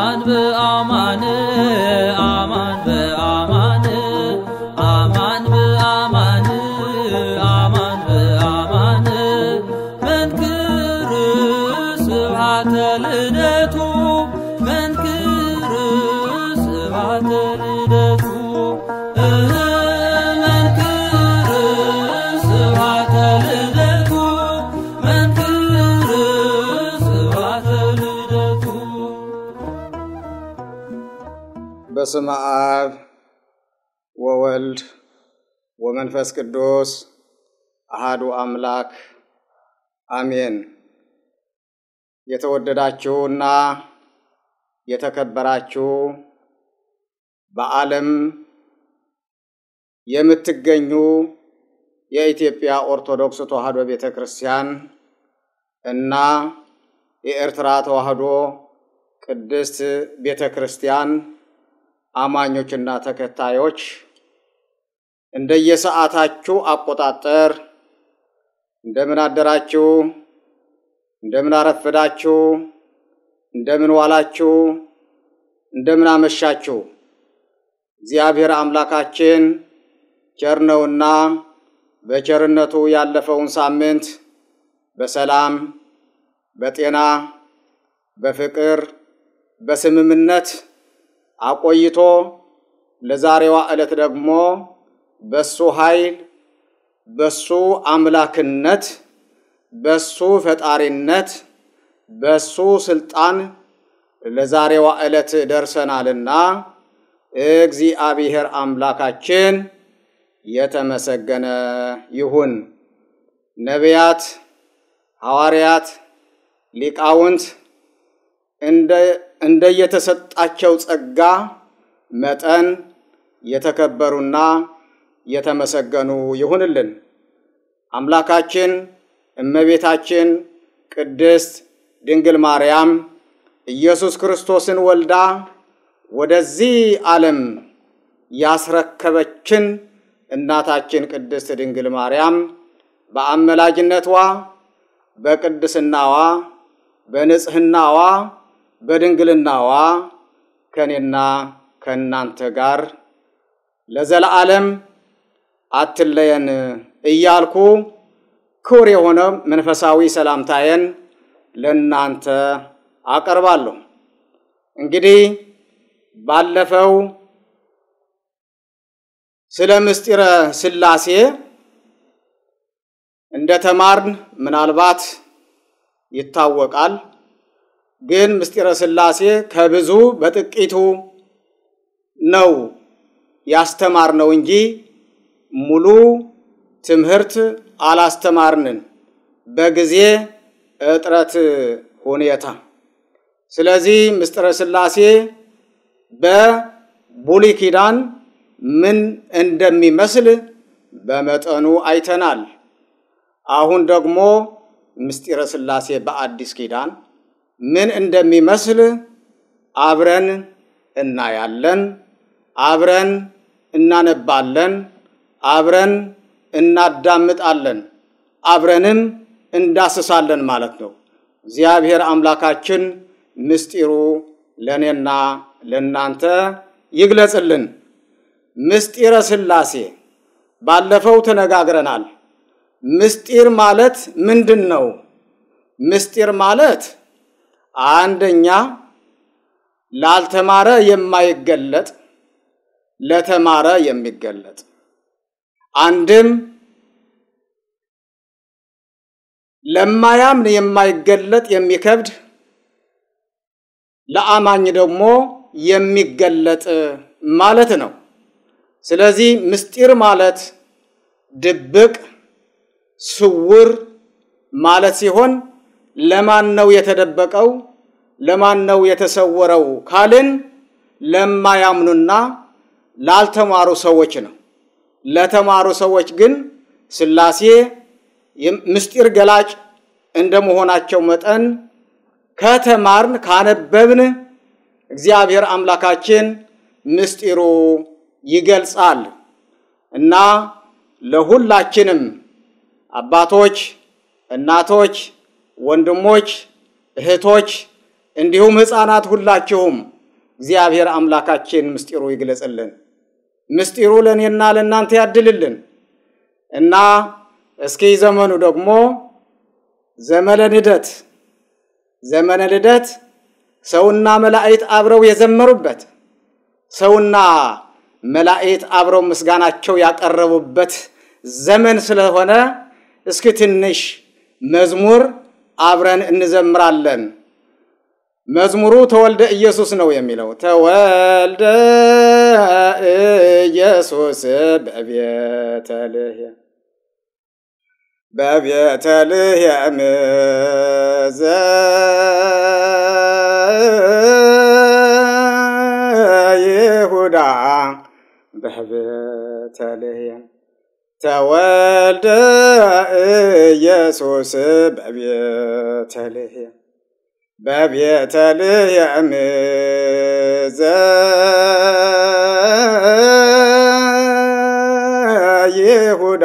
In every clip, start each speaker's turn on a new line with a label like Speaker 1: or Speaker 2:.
Speaker 1: አማን በአማን አማን በአማን አማን በአማን አማን በአማን መንክር ስብሐተ ልደቱ መንክር ስብሐተ ልደቱ እህ መንክር ስብሐተ ልደቱ መንክር ስብሐተ ልደቱ
Speaker 2: በስመ አብ ወወልድ ወመንፈስ ቅዱስ አሃዱ አምላክ አሜን። የተወደዳችሁና የተከበራችሁ በዓለም የምትገኙ የኢትዮጵያ ኦርቶዶክስ ተዋሕዶ ቤተ ክርስቲያን እና የኤርትራ ተዋሕዶ ቅድስት ቤተ ክርስቲያን አማኞችና ተከታዮች እንደየሰዓታችሁ አቆጣጠር እንደምን አደራችሁ፣ እንደምን አረፈዳችሁ፣ እንደምን ዋላችሁ፣ እንደምን አመሻችሁ። እግዚአብሔር አምላካችን ቸር ነውና በቸርነቱ ያለፈውን ሳምንት በሰላም በጤና በፍቅር በስምምነት አቆይቶ ለዛሬዋ ዕለት ደግሞ በሱ ኃይል በሱ አምላክነት በሱ ፈጣሪነት በሱ ስልጣን ለዛሬዋ ዕለት ደርሰናልና እግዚአብሔር አምላካችን የተመሰገነ ይሁን። ነቢያት፣ ሐዋርያት፣ ሊቃውንት እንደየተሰጣቸው ጸጋ መጠን የተከበሩና የተመሰገኑ ይሁንልን። አምላካችን እመቤታችን ቅድስት ድንግል ማርያም ኢየሱስ ክርስቶስን ወልዳ ወደዚህ ዓለም ያስረከበችን እናታችን ቅድስት ድንግል ማርያም በአመላጅነቷ በቅድስናዋ በንጽህናዋ በድንግልናዋ ከኔና ከእናንተ ጋር ለዘለዓለም አትለየን እያልኩ ክቡር የሆነ መንፈሳዊ ሰላምታዬን ለእናንተ አቀርባለሁ። እንግዲህ ባለፈው ስለ ምስጢረ ሥላሴ እንደ ተማርን ምናልባት ይታወቃል። ግን ምስጢረ ሥላሴ ከብዙ በጥቂቱ ነው ያስተማርነው እንጂ ሙሉ ትምህርት አላስተማርንን በጊዜ እጥረት ሁኔታ። ስለዚህ ምስጢረ ሥላሴ በብሉይ ኪዳን ምን እንደሚመስል በመጠኑ አይተናል። አሁን ደግሞ ምስጢረ ሥላሴ በአዲስ ኪዳን ምን እንደሚመስል አብረን እናያለን፣ አብረን እናነባለን፣ አብረን እናዳምጣለን፣ አብረንም እንዳስሳለን ማለት ነው። እግዚአብሔር አምላካችን ምስጢሩ ለእኔና ለእናንተ ይግለጽልን። ምስጢረ ሥላሴ ባለፈው ተነጋግረናል። ምስጢር ማለት ምንድን ነው? ምስጢር ማለት አንደኛ ላልተማረ የማይገለጥ ለተማረ የሚገለጥ አንድም ለማያምን የማይገለጥ የሚከብድ ለአማኝ ደግሞ የሚገለጥ ማለት ነው። ስለዚህ ምስጢር ማለት ድብቅ፣ ስውር ማለት ሲሆን ለማን ነው የተደበቀው? ለማን ነው የተሰወረው ካልን ለማያምኑና ላልተማሩ ሰዎች ነው። ለተማሩ ሰዎች ግን ሥላሴ ምስጢር ገላጭ እንደመሆናቸው መጠን ከተማርን ካነበብን እግዚአብሔር አምላካችን ምስጢሩ ይገልጻል እና ለሁላችንም አባቶች፣ እናቶች፣ ወንድሞች፣ እህቶች እንዲሁም ሕፃናት ሁላችሁም እግዚአብሔር አምላካችን ምስጢሩ ይግለጽልን። ምስጢሩ ለእኔና ለእናንተ ያድልልን እና እስኪ ዘመኑ ደግሞ ዘመነ ልደት ዘመነ ልደት ሰውና መላእክት አብረው የዘመሩበት ሰውና መላእክት አብረው ምስጋናቸው ያቀረቡበት ዘመን ስለሆነ እስኪ ትንሽ መዝሙር አብረን እንዘምራለን። መዝሙሩ ተወልደ ኢየሱስ ነው የሚለው። ተወልደ ኢየሱስ በቤተልሔም በቤተልሔም ዘይሁዳ በቤተልሔም ተወልደ ኢየሱስ በቤተልሔም በቤተልሔም ዘይሁዳ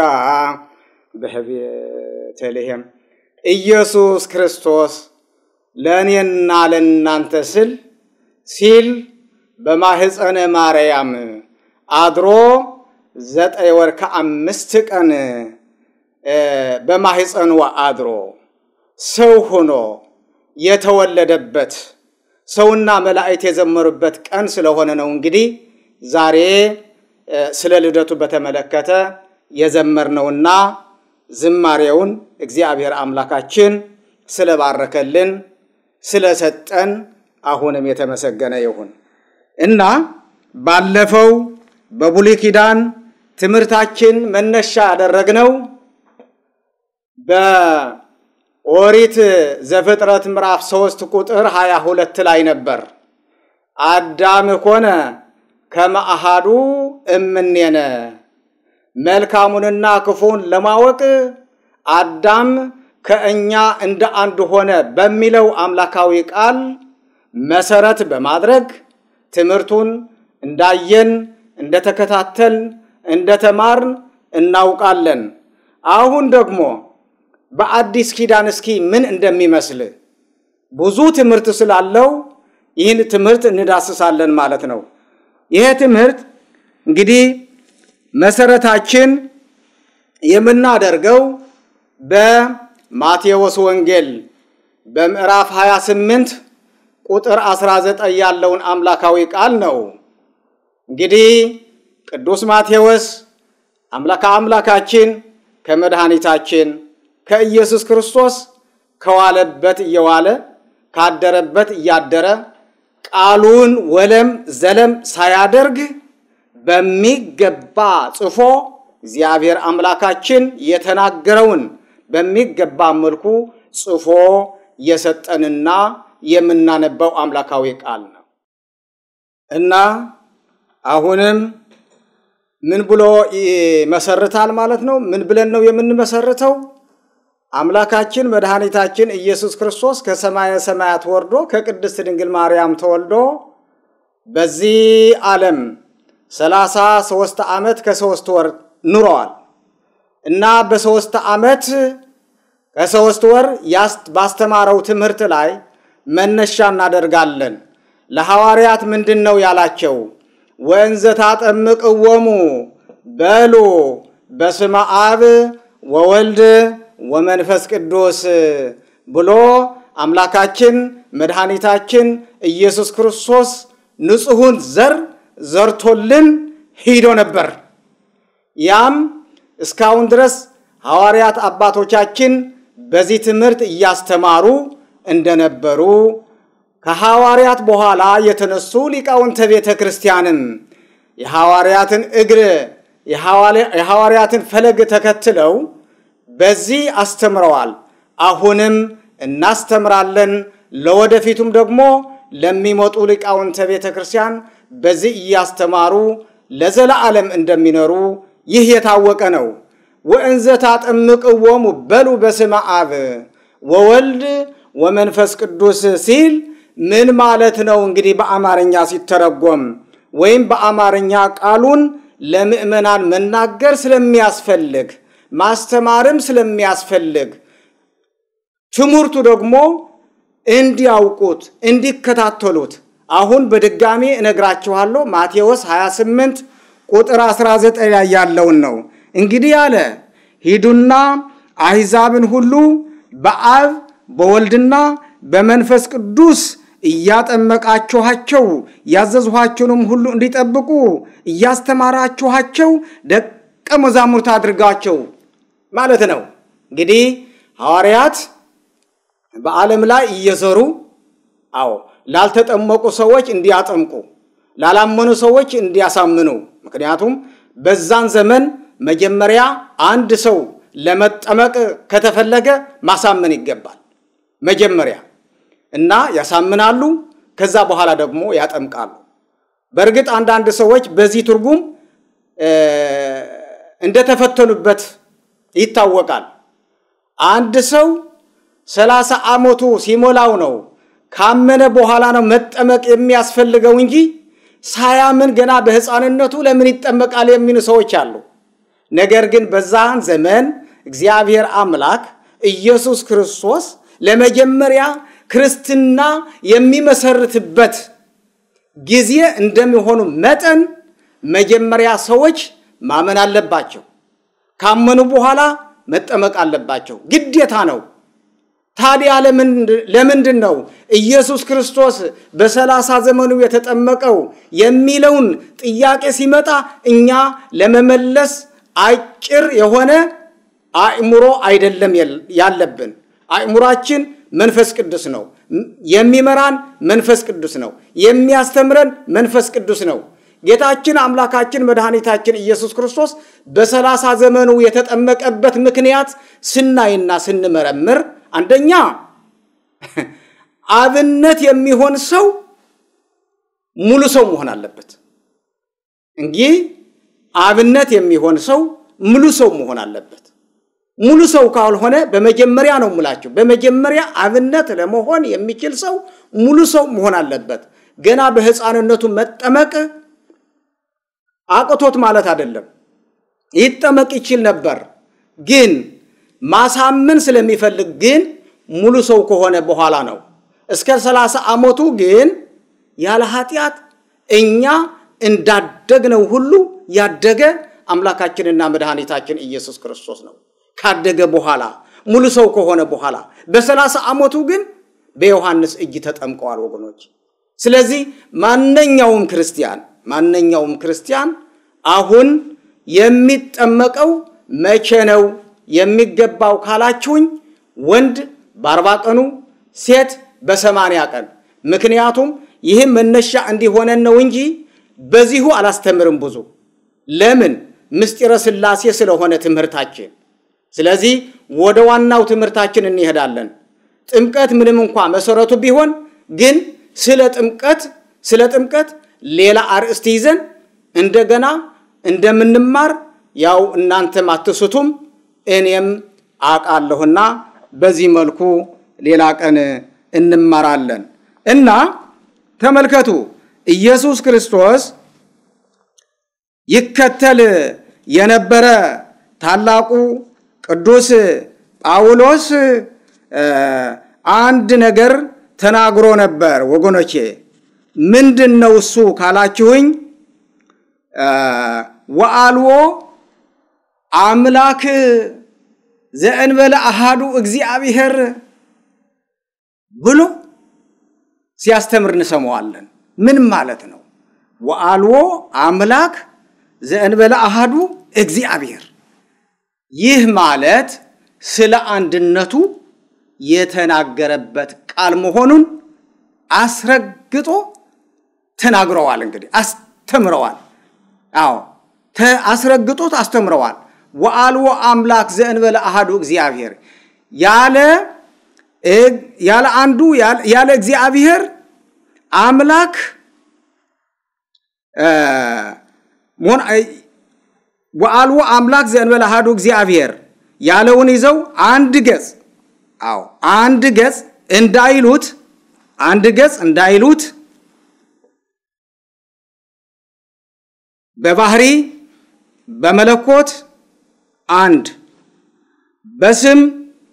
Speaker 2: በቤተልሔም ኢየሱስ ክርስቶስ ለእኔና ለእናንተ ስል ሲል በማህፀነ ማርያም አድሮ ዘጠኝ ወር ከአምስት ቀን በማህፀንዋ አድሮ ሰው ሆኖ የተወለደበት ሰውና መላእክት የዘመሩበት ቀን ስለሆነ ነው። እንግዲህ ዛሬ ስለ ልደቱ በተመለከተ የዘመርነውና ዝማሬውን እግዚአብሔር አምላካችን ስለባረከልን ስለሰጠን አሁንም የተመሰገነ ይሁን እና ባለፈው በብሉይ ኪዳን ትምህርታችን መነሻ ያደረግነው በኦሪት ዘፍጥረት ምዕራፍ ሶስት ቁጥር ሀያ ሁለት ላይ ነበር። አዳም ኮነ ከመአሃዱ እምኔነ መልካሙንና ክፉን ለማወቅ አዳም ከእኛ እንደ አንድ ሆነ በሚለው አምላካዊ ቃል መሰረት በማድረግ ትምህርቱን እንዳየን እንደተከታተል እንደተማርን እናውቃለን። አሁን ደግሞ በአዲስ ኪዳን እስኪ ምን እንደሚመስል ብዙ ትምህርት ስላለው ይህን ትምህርት እንዳስሳለን ማለት ነው። ይሄ ትምህርት እንግዲህ መሰረታችን የምናደርገው በማቴዎስ ወንጌል በምዕራፍ 28 ቁጥር 19 ያለውን አምላካዊ ቃል ነው። እንግዲህ ቅዱስ ማቴዎስ አምላካ አምላካችን ከመድኃኒታችን ከኢየሱስ ክርስቶስ ከዋለበት እየዋለ ካደረበት እያደረ ቃሉን ወለም ዘለም ሳያደርግ በሚገባ ጽፎ እግዚአብሔር አምላካችን የተናገረውን በሚገባ መልኩ ጽፎ የሰጠንና የምናነባው አምላካዊ ቃል ነው እና አሁንም ምን ብሎ ይመሰርታል ማለት ነው? ምን ብለን ነው የምንመሰርተው? አምላካችን መድኃኒታችን ኢየሱስ ክርስቶስ ከሰማየ ሰማያት ወርዶ ከቅድስት ድንግል ማርያም ተወልዶ በዚህ ዓለም ሰላሳ ሶስት ዓመት ከሶስት ወር ኑረዋል እና በሶስት ዓመት ከሶስት ወር ባስተማረው ትምህርት ላይ መነሻ እናደርጋለን። ለሐዋርያት ምንድን ነው ያላቸው? ወንዘ ታጠምቅዎሙ በሉ በስመ አብ ወወልድ ወመንፈስ ቅዱስ ብሎ አምላካችን መድኃኒታችን ኢየሱስ ክርስቶስ ንጹሑን ዘር ዘርቶልን ሂዶ ነበር። ያም እስካሁን ድረስ ሐዋርያት አባቶቻችን በዚህ ትምህርት እያስተማሩ እንደነበሩ ከሐዋርያት በኋላ የተነሱ ሊቃውንተ ቤተ ክርስቲያንም የሐዋርያትን እግር የሐዋርያትን ፈለግ ተከትለው በዚህ አስተምረዋል። አሁንም እናስተምራለን። ለወደፊቱም ደግሞ ለሚመጡ ሊቃውንተ ቤተ ክርስቲያን በዚህ እያስተማሩ ለዘለዓለም እንደሚኖሩ ይህ የታወቀ ነው። ወእንዘ ታጠምቅዎሙ በሉ በስመ አብ ወወልድ ወመንፈስ ቅዱስ ሲል ምን ማለት ነው? እንግዲህ በአማርኛ ሲተረጎም ወይም በአማርኛ ቃሉን ለምእመናን መናገር ስለሚያስፈልግ ማስተማርም ስለሚያስፈልግ ትምህርቱ ደግሞ እንዲያውቁት እንዲከታተሉት አሁን በድጋሚ እነግራችኋለሁ። ማቴዎስ 28 ቁጥር 19 ላይ ያለውን ነው። እንግዲህ አለ ሂዱና አሕዛብን ሁሉ በአብ በወልድና በመንፈስ ቅዱስ እያጠመቃችኋቸው ያዘዝኋቸውንም ሁሉ እንዲጠብቁ እያስተማራችኋቸው ደቀ መዛሙርት አድርጋቸው ማለት ነው። እንግዲህ ሐዋርያት በዓለም ላይ እየዘሩ አዎ ላልተጠመቁ ሰዎች እንዲያጠምቁ፣ ላላመኑ ሰዎች እንዲያሳምኑ። ምክንያቱም በዛን ዘመን መጀመሪያ አንድ ሰው ለመጠመቅ ከተፈለገ ማሳመን ይገባል መጀመሪያ እና ያሳምናሉ። ከዛ በኋላ ደግሞ ያጠምቃሉ። በእርግጥ አንዳንድ ሰዎች በዚህ ትርጉም እንደተፈተኑበት ይታወቃል። አንድ ሰው ሰላሳ ዓመቱ ሲሞላው ነው ካመነ በኋላ ነው መጠመቅ የሚያስፈልገው እንጂ ሳያምን ገና በሕፃንነቱ ለምን ይጠመቃል የሚሉ ሰዎች አሉ። ነገር ግን በዛን ዘመን እግዚአብሔር አምላክ ኢየሱስ ክርስቶስ ለመጀመሪያ ክርስትና የሚመሰርትበት ጊዜ እንደሚሆኑ መጠን መጀመሪያ ሰዎች ማመን አለባቸው። ካመኑ በኋላ መጠመቅ አለባቸው፣ ግዴታ ነው። ታዲያ ለምንድን ነው ኢየሱስ ክርስቶስ በሰላሳ ዘመኑ የተጠመቀው የሚለውን ጥያቄ ሲመጣ እኛ ለመመለስ አጭር የሆነ አእምሮ አይደለም ያለብን። አእምሯችን መንፈስ ቅዱስ ነው። የሚመራን መንፈስ ቅዱስ ነው። የሚያስተምረን መንፈስ ቅዱስ ነው። ጌታችን አምላካችን መድኃኒታችን ኢየሱስ ክርስቶስ በሰላሳ ዘመኑ የተጠመቀበት ምክንያት ስናይና ስንመረምር አንደኛ አብነት የሚሆን ሰው ሙሉ ሰው መሆን አለበት። እንግዲህ አብነት የሚሆን ሰው ሙሉ ሰው መሆን አለበት። ሙሉ ሰው ካልሆነ በመጀመሪያ ነው ሙላቸው። በመጀመሪያ አብነት ለመሆን የሚችል ሰው ሙሉ ሰው መሆን አለበት። ገና በሕፃንነቱ መጠመቅ አቅቶት ማለት አይደለም። ይጠመቅ ይችል ነበር፣ ግን ማሳመን ስለሚፈልግ ግን ሙሉ ሰው ከሆነ በኋላ ነው። እስከ ሰላሳ ዓመቱ ግን ያለ ኃጢአት እኛ እንዳደግነው ሁሉ ያደገ አምላካችንና መድኃኒታችን ኢየሱስ ክርስቶስ ነው። ካደገ በኋላ ሙሉ ሰው ከሆነ በኋላ በሰላሳ ዓመቱ ግን በዮሐንስ እጅ ተጠምቀዋል ወገኖች። ስለዚህ ማንኛውም ክርስቲያን ማንኛውም ክርስቲያን አሁን የሚጠመቀው መቼ ነው የሚገባው ካላችሁኝ፣ ወንድ በአርባ ቀኑ ሴት በሰማንያ ቀን። ምክንያቱም ይህም መነሻ እንዲሆነን ነው እንጂ በዚሁ አላስተምርም ብዙ ለምን ምስጢረ ሥላሴ ስለሆነ ትምህርታችን። ስለዚህ ወደ ዋናው ትምህርታችን እንሄዳለን። ጥምቀት ምንም እንኳ መሰረቱ ቢሆን ግን ስለ ጥምቀት ስለ ጥምቀት ሌላ አርእስት ይዘን እንደገና እንደምንማር ያው እናንተም አትስቱም እኔም አውቃለሁና በዚህ መልኩ ሌላ ቀን እንማራለን እና ተመልከቱ ኢየሱስ ክርስቶስ ይከተል የነበረ ታላቁ ቅዱስ ጳውሎስ አንድ ነገር ተናግሮ ነበር ወገኖቼ። ምንድን ነው እሱ ካላችሁኝ፣ ወአልዎ አምላክ ዘእንበለ አሃዱ እግዚአብሔር ብሎ ሲያስተምር እንሰማዋለን። ምን ማለት ነው? ወአልዎ አምላክ ዘእንበለ አሃዱ እግዚአብሔር። ይህ ማለት ስለ አንድነቱ የተናገረበት ቃል መሆኑን አስረግጦ ተናግረዋል። እንግዲህ አስተምረዋል። አዎ አስረግጦት አስተምረዋል። ወአልዎ አምላክ ዘእንበለ አሃዱ እግዚአብሔር ያለ ያለ አንዱ ያለ እግዚአብሔር አምላክ ወአልዎ አምላክ ዘእንበለ አሐዱ እግዚአብሔር ያለውን ይዘው አንድ ገጽ አዎ አንድ ገጽ እንዳይሉት አንድ ገጽ እንዳይሉት በባህሪ በመለኮት አንድ በስም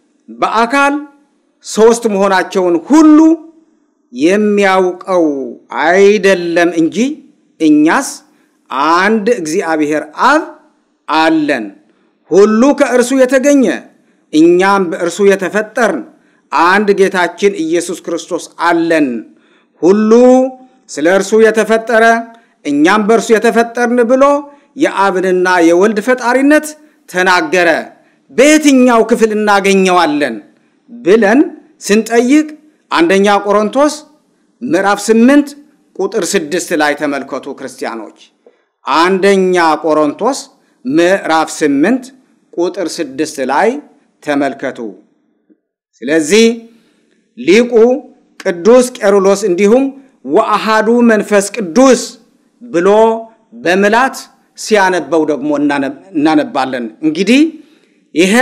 Speaker 2: በአካል ሶስት መሆናቸውን ሁሉ የሚያውቀው አይደለም እንጂ እኛስ አንድ እግዚአብሔር አብ አለን፣ ሁሉ ከእርሱ የተገኘ እኛም በእርሱ የተፈጠርን አንድ ጌታችን ኢየሱስ ክርስቶስ አለን። ሁሉ ስለ እርሱ የተፈጠረ እኛም በእርሱ የተፈጠርን ብሎ የአብንና የወልድ ፈጣሪነት ተናገረ። በየትኛው ክፍል እናገኘዋለን ብለን ስንጠይቅ አንደኛ ቆሮንቶስ ምዕራፍ 8 ቁጥር 6 ላይ ተመልከቱ ክርስቲያኖች። አንደኛ ቆሮንቶስ ምዕራፍ 8 ቁጥር 6 ላይ ተመልከቱ። ስለዚህ ሊቁ ቅዱስ ቄሩሎስ እንዲሁም ወአሃዱ መንፈስ ቅዱስ ብሎ በምላት ሲያነበው ደግሞ እናነባለን። እንግዲህ ይሄ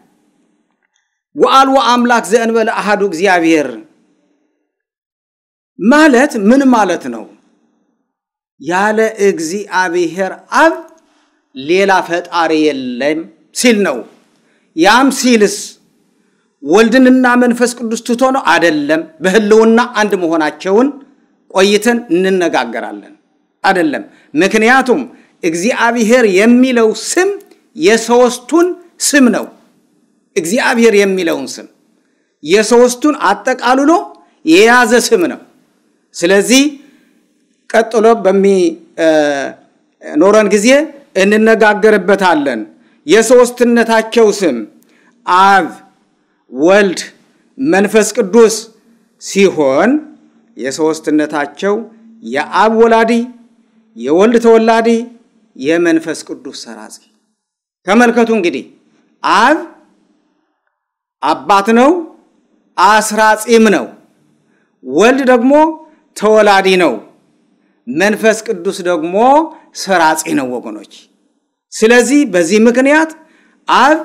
Speaker 2: ወአልወ አምላክ ዘእንበለ አሃዱ እግዚአብሔር ማለት ምን ማለት ነው? ያለ እግዚአብሔር አብ ሌላ ፈጣሪ የለም ሲል ነው። ያም ሲልስ ወልድንና መንፈስ ቅዱስ ትቶ ነው? አደለም። በህልውና አንድ መሆናቸውን ቆይተን እንነጋገራለን። አደለም። ምክንያቱም እግዚአብሔር የሚለው ስም የሶስቱን ስም ነው። እግዚአብሔር የሚለውን ስም የሶስቱን አጠቃልሎ የያዘ ስም ነው። ስለዚህ ቀጥሎ በሚኖረን ጊዜ እንነጋገርበታለን። የሶስትነታቸው ስም አብ፣ ወልድ፣ መንፈስ ቅዱስ ሲሆን የሶስትነታቸው የአብ ወላዲ፣ የወልድ ተወላዲ፣ የመንፈስ ቅዱስ ሰራጺ። ተመልከቱ እንግዲህ አብ አባት ነው፣ አስራጺም ነው። ወልድ ደግሞ ተወላዲ ነው። መንፈስ ቅዱስ ደግሞ ሰራጺ ነው ወገኖች። ስለዚህ በዚህ ምክንያት አብ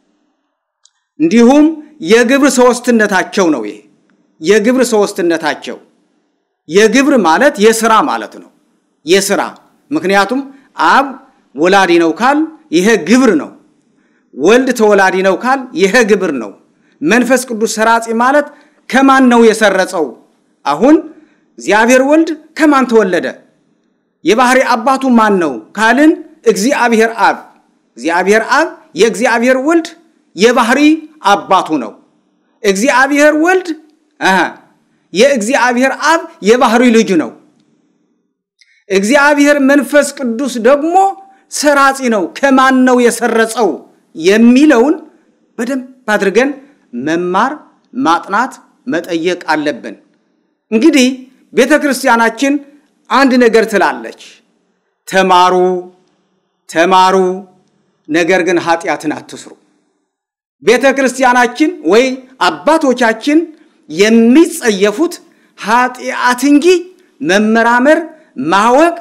Speaker 2: እንዲሁም የግብር ሶስትነታቸው ነው። ይሄ የግብር ሶስትነታቸው የግብር ማለት የስራ ማለት ነው። የስራ ምክንያቱም አብ ወላዲ ነው ካል ይሄ ግብር ነው። ወልድ ተወላዲ ነው ካል ይሄ ግብር ነው። መንፈስ ቅዱስ ሰራጺ ማለት ከማን ነው የሰረጸው? አሁን እግዚአብሔር ወልድ ከማን ተወለደ? የባህሪ አባቱ ማን ነው ካልን እግዚአብሔር አብ። እግዚአብሔር አብ የእግዚአብሔር ወልድ የባህሪ አባቱ ነው። እግዚአብሔር ወልድ የእግዚአብሔር አብ የባህሪ ልጅ ነው። እግዚአብሔር መንፈስ ቅዱስ ደግሞ ሰራጺ ነው። ከማን ነው የሰረጸው የሚለውን በደንብ አድርገን መማር፣ ማጥናት፣ መጠየቅ አለብን። እንግዲህ ቤተ ክርስቲያናችን አንድ ነገር ትላለች፣ ተማሩ ተማሩ፣ ነገር ግን ኃጢአትን አትስሩ። ቤተ ክርስቲያናችን ወይ አባቶቻችን የሚጸየፉት ኃጢአት እንጂ መመራመር ማወቅ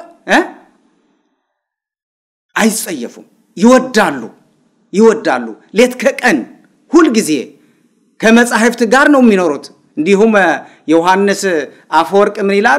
Speaker 2: አይጸየፉም። ይወዳሉ ይወዳሉ። ሌት ከቀን ሁልጊዜ ከመጻሕፍት ጋር ነው የሚኖሩት። እንዲሁም ዮሐንስ አፈወርቅ ምን ይላል?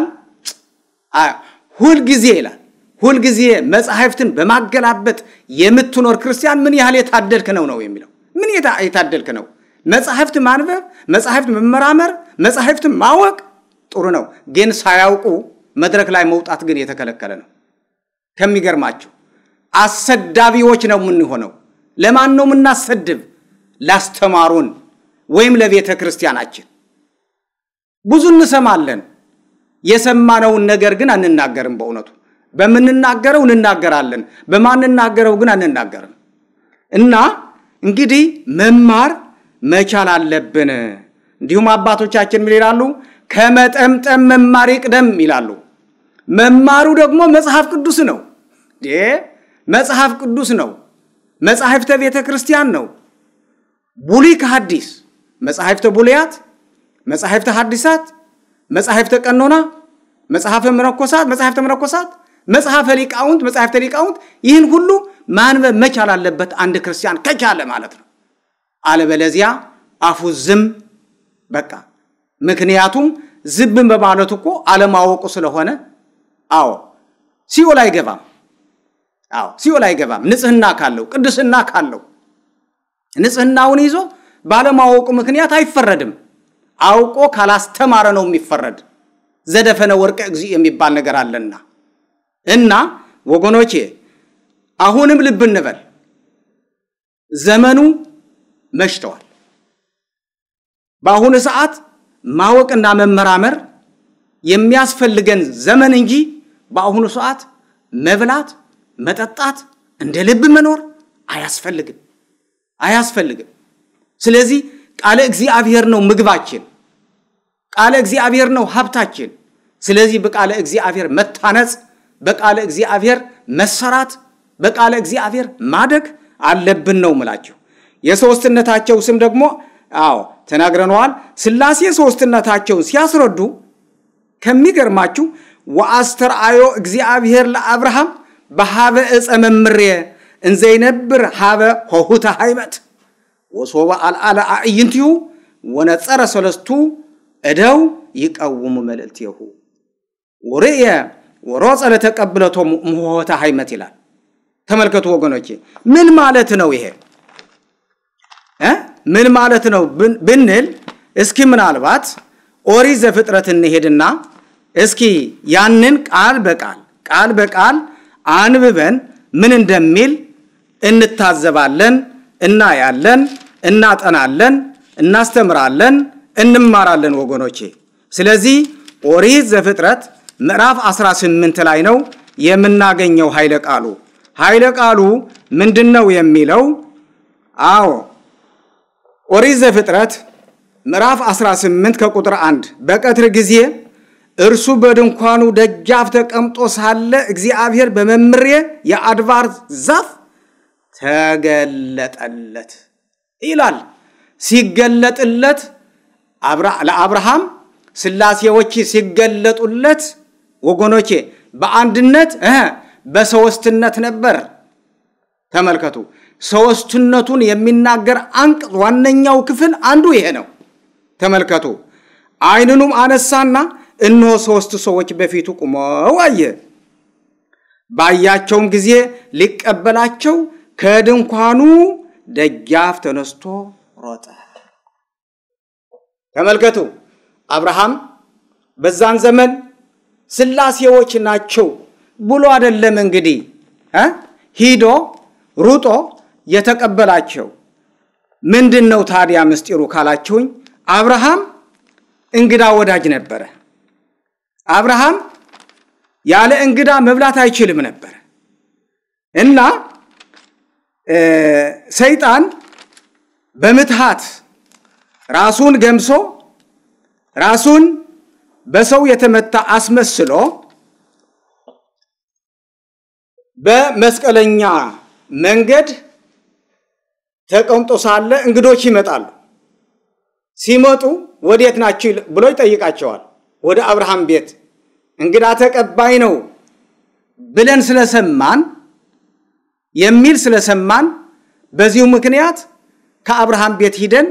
Speaker 2: ሁልጊዜ ይላል ሁልጊዜ መጻሕፍትን በማገላበጥ የምትኖር ክርስቲያን ምን ያህል የታደልክ ነው ነው የሚለው። ምን የታደልክ ነው? መጻሕፍት ማንበብ፣ መጻሕፍት መመራመር፣ መጻሕፍት ማወቅ ጥሩ ነው። ግን ሳያውቁ መድረክ ላይ መውጣት ግን የተከለከለ ነው። ከሚገርማቸው አሰዳቢዎች ነው የምንሆነው። ለማን ነው የምናሰድብ? ላስተማሩን ወይም ለቤተ ክርስቲያናችን። ብዙ እንሰማለን። የሰማነውን ነገር ግን አንናገርም። በእውነቱ በምንናገረው እንናገራለን፣ በማንናገረው ግን አንናገርም። እና እንግዲህ መማር መቻል አለብን። እንዲሁም አባቶቻችን ምን ይላሉ? ከመጠምጠም መማር ይቅደም ይላሉ። መማሩ ደግሞ መጽሐፍ ቅዱስ ነው። መጽሐፍ ቅዱስ ነው። መጽሐፍተ ቤተ ክርስቲያን ነው። ብሉይ ከሐዲስ መጽሐፍተ ቡልያት፣ መጽሐፍተ ሐዲሳት፣ መጽሐፍተ ቀኖና፣ መጽሐፈ መነኮሳት፣ መጽሐፍተ መነኮሳት፣ መጽሐፈ ሊቃውንት፣ መጽሐፍተ ሊቃውንት ይህን ሁሉ ማንበብ መቻል አለበት አንድ ክርስቲያን ከቻለ ማለት ነው። አለበለዚያ አፉ ዝም በቃ። ምክንያቱም ዝም በማለቱ እኮ አለማወቁ ስለሆነ፣ አዎ ሲኦል አይገባም። አዎ ሲኦል አይገባም። ንጽህና ካለው ቅድስና ካለው ንጽህናውን ይዞ ባለማወቁ ምክንያት አይፈረድም። አውቆ ካላስተማረ ነው የሚፈረድ። ዘደፈነ ወርቀ እግዚእ የሚባል ነገር አለና እና ወገኖቼ አሁንም ልብ እንበል። ዘመኑ መሽተዋል። በአሁኑ ሰዓት ማወቅና መመራመር የሚያስፈልገን ዘመን እንጂ በአሁኑ ሰዓት መብላት፣ መጠጣት፣ እንደ ልብ መኖር አያስፈልግም አያስፈልግም። ስለዚህ ቃለ እግዚአብሔር ነው ምግባችን፣ ቃለ እግዚአብሔር ነው ሀብታችን። ስለዚህ በቃለ እግዚአብሔር መታነጽ፣ በቃለ እግዚአብሔር መሰራት፣ በቃለ እግዚአብሔር ማደግ አለብን ነው ምላቸው። የሶስትነታቸው ስም ደግሞ አዎ ተናግረነዋል። ሥላሴ ሶስትነታቸውን ሲያስረዱ ከሚገርማችሁ ወአስተርአዮ እግዚአብሔር ለአብርሃም በሃበ ዕፀ መምሬ እንዘይነብር ሃበ ሆሁተ ሃይመት ወሶበ አልዓለ አዕይንቲሁ ወነጸረ ሰለስቱ እደው ይቀውሙ መልእልትሁ ወርእየ ወሮጸ ለተቀብለቶ ምሆተ ሃይመት ይላል። ተመልከቱ ወገኖቼ፣ ምን ማለት ነው ይሄ? ምን ማለት ነው ብንል እስኪ ምናልባት ኦሪት ዘፍጥረት እንሄድና እስኪ ያንን ቃል በቃል ቃል በቃል አንብበን ምን እንደሚል እንታዘባለን፣ እናያለን፣ እናጠናለን፣ እናስተምራለን፣ እንማራለን ወገኖቼ። ስለዚህ ኦሪት ዘፍጥረት ምዕራፍ 18 ላይ ነው የምናገኘው ኃይለ ቃሉ። ኃይለ ቃሉ ምንድን ነው የሚለው? አዎ ኦሪት ዘፍጥረት ምዕራፍ 18 ከቁጥር 1 በቀትር ጊዜ እርሱ በድንኳኑ ደጃፍ ተቀምጦ ሳለ እግዚአብሔር በመምሬ የአድባር ዛፍ ተገለጠለት ይላል። ሲገለጥለት ለአብርሃም ሥላሴዎች ሲገለጡለት ወገኖቼ በአንድነት በሶስትነት ነበር። ተመልከቱ፣ ሶስትነቱን የሚናገር አንቀጽ ዋነኛው ክፍል አንዱ ይሄ ነው። ተመልከቱ፣ ዓይኑንም አነሳና እነሆ ሦስት ሰዎች በፊቱ ቁመው አየ። ባያቸውም ጊዜ ሊቀበላቸው ከድንኳኑ ደጃፍ ተነስቶ ሮጠ። ተመልከቱ፣ አብርሃም በዛን ዘመን ሥላሴዎች ናቸው ብሎ አይደለም እንግዲህ ሂዶ ሩጦ የተቀበላቸው። ምንድን ነው ታዲያ ምስጢሩ ካላችሁኝ፣ አብርሃም እንግዳ ወዳጅ ነበረ። አብርሃም ያለ እንግዳ መብላት አይችልም ነበር እና ሰይጣን በምትሃት ራሱን ገምሶ ራሱን በሰው የተመታ አስመስሎ በመስቀለኛ መንገድ ተቀምጦ ሳለ እንግዶች ይመጣሉ። ሲመጡ ወዴት ናችሁ ብሎ ይጠይቃቸዋል። ወደ አብርሃም ቤት እንግዳ ተቀባይ ነው ብለን ስለሰማን የሚል ስለሰማን በዚሁ ምክንያት ከአብርሃም ቤት ሂደን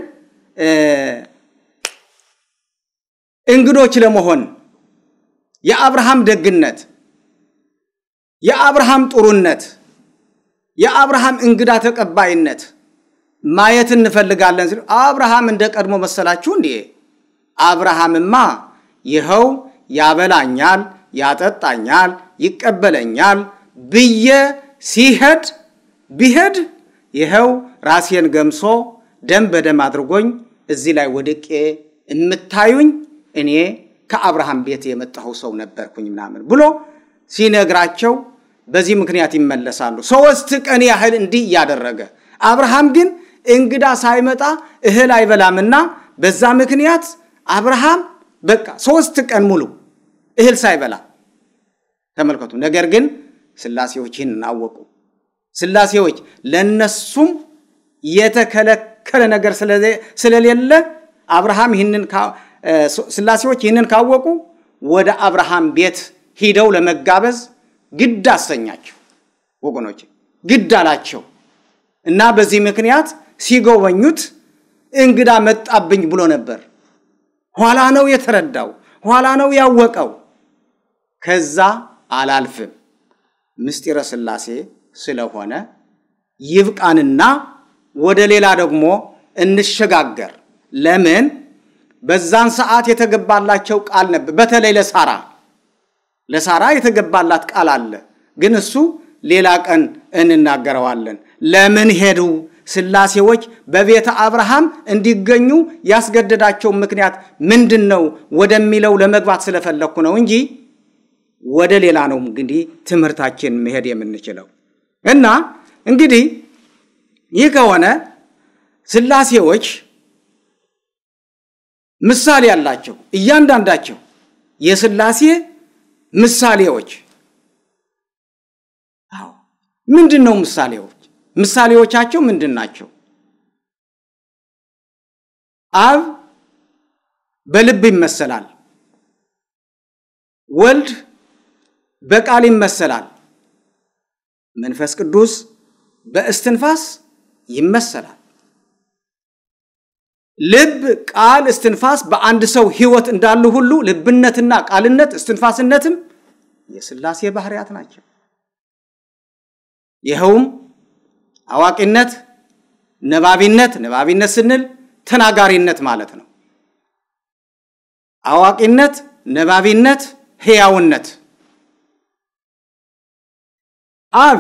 Speaker 2: እንግዶች ለመሆን የአብርሃም ደግነት፣ የአብርሃም ጥሩነት፣ የአብርሃም እንግዳ ተቀባይነት ማየት እንፈልጋለን ሲሉ አብርሃም እንደ ቀድሞ መሰላችሁ እንዴ? አብርሃምማ ይኸው ያበላኛል፣ ያጠጣኛል፣ ይቀበለኛል ብዬ ሲሄድ ቢሄድ ይኸው ራሴን ገምሶ ደም በደም አድርጎኝ እዚህ ላይ ወድቄ የምታዩኝ እኔ ከአብርሃም ቤት የመጣሁ ሰው ነበርኩኝ ምናምን ብሎ ሲነግራቸው በዚህ ምክንያት ይመለሳሉ። ሶስት ቀን ያህል እንዲህ እያደረገ አብርሃም ግን እንግዳ ሳይመጣ እህል አይበላምና በዛ ምክንያት አብርሃም በቃ ሶስት ቀን ሙሉ እህል ሳይበላ ተመልከቱ። ነገር ግን ሥላሴዎች ይህን አወቁ። ሥላሴዎች ለነሱም የተከለከለ ነገር ስለሌለ አብርሃም ይህንን ሥላሴዎች ይህንን ካወቁ ወደ አብርሃም ቤት ሂደው ለመጋበዝ ግድ አሰኛቸው። ወገኖች ግድ አላቸው እና በዚህ ምክንያት ሲጎበኙት እንግዳ መጣብኝ ብሎ ነበር። ኋላ ነው የተረዳው፣ ኋላ ነው ያወቀው። ከዛ አላልፍም ምስጢረ ሥላሴ ስለሆነ ይብቃንና ወደ ሌላ ደግሞ እንሸጋገር። ለምን በዛን ሰዓት የተገባላቸው ቃል ነበር። በተለይ ለሳራ ለሳራ የተገባላት ቃል አለ፣ ግን እሱ ሌላ ቀን እንናገረዋለን። ለምን ሄዱ ስላሴዎች በቤተ አብርሃም እንዲገኙ ያስገደዳቸው ምክንያት ምንድን ነው ወደሚለው ለመግባት ስለፈለግኩ ነው እንጂ ወደ ሌላ ነው እንግዲህ ትምህርታችን መሄድ የምንችለው እና እንግዲህ ይህ ከሆነ ስላሴዎች ምሳሌ ያላቸው እያንዳንዳቸው የስላሴ ምሳሌዎች አዎ ምንድን ነው ምሳሌዎች ምሳሌዎቻቸው ምንድን ናቸው አብ በልብ ይመሰላል ወልድ በቃል ይመሰላል መንፈስ ቅዱስ በእስትንፋስ ይመሰላል ልብ ቃል እስትንፋስ በአንድ ሰው ህይወት እንዳሉ ሁሉ ልብነትና ቃልነት እስትንፋስነትም የስላሴ ባህርያት ናቸው ይኸውም አዋቂነት ነባቢነት ነባቢነት ስንል ተናጋሪነት ማለት ነው አዋቂነት ነባቢነት ህያውነት አብ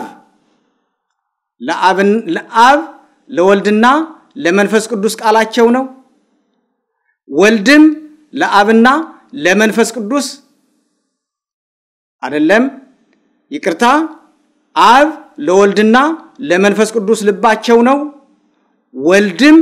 Speaker 2: ለአብ ለወልድና ለመንፈስ ቅዱስ ቃላቸው ነው ወልድም ለአብና ለመንፈስ ቅዱስ አይደለም ይቅርታ አብ ለወልድና ለመንፈስ ቅዱስ ልባቸው ነው ወልድም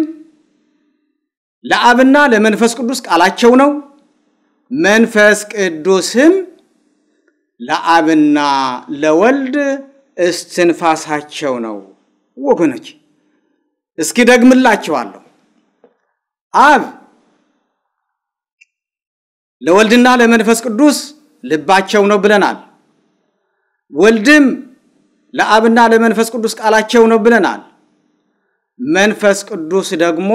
Speaker 2: ለአብና ለመንፈስ ቅዱስ ቃላቸው ነው መንፈስ ቅዱስም ለአብና ለወልድ እስትንፋሳቸው ነው ወገኖች እስኪ ደግምላችኋለሁ አብ ለወልድና ለመንፈስ ቅዱስ ልባቸው ነው ብለናል ወልድም ለአብና ለመንፈስ ቅዱስ ቃላቸው ነው ብለናል መንፈስ ቅዱስ ደግሞ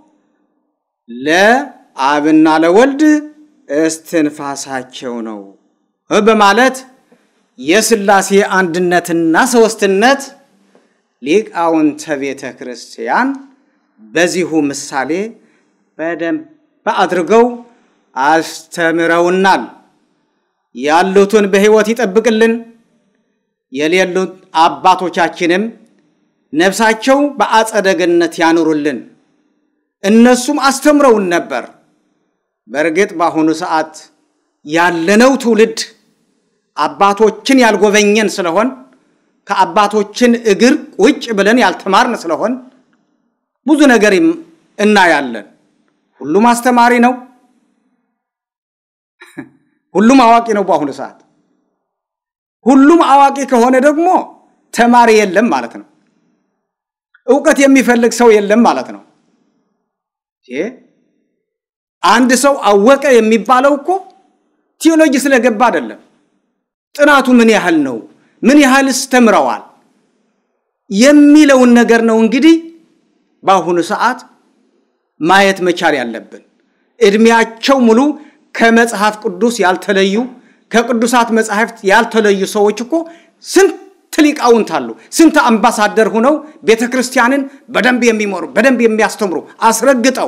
Speaker 2: ለአብና ለወልድ እስትንፋሳቸው ነው በማለት የስላሴ አንድነትና ሶስትነት ሊቃውንተ ቤተ ክርስቲያን በዚሁ ምሳሌ በደንብ አድርገው አስተምረውናል ያሉትን በሕይወት ይጠብቅልን የሌሉት አባቶቻችንም ነፍሳቸው በአጸደ ገነት ያኑሩልን እነሱም አስተምረውን ነበር በእርግጥ በአሁኑ ሰዓት ያለነው ትውልድ አባቶችን ያልጎበኘን ስለሆን ከአባቶችን እግር ቁጭ ብለን ያልተማርን ስለሆን ብዙ ነገር እናያለን ሁሉም አስተማሪ ነው ሁሉም አዋቂ ነው በአሁኑ ሰዓት ሁሉም አዋቂ ከሆነ ደግሞ ተማሪ የለም ማለት ነው እውቀት የሚፈልግ ሰው የለም ማለት ነው አንድ ሰው አወቀ የሚባለው እኮ ቴዎሎጂ ስለገባ አይደለም ጥናቱ ምን ያህል ነው ምን ያህልስ ተምረዋል የሚለውን ነገር ነው እንግዲህ በአሁኑ ሰዓት ማየት መቻል ያለብን እድሜያቸው ሙሉ ከመጽሐፍ ቅዱስ ያልተለዩ ከቅዱሳት መጽሐፍት ያልተለዩ ሰዎች እኮ ስንት ሊቃውንት አሉ ስንት አምባሳደር ሁነው ቤተ ክርስቲያንን በደንብ የሚመሩ በደንብ የሚያስተምሩ አስረግጠው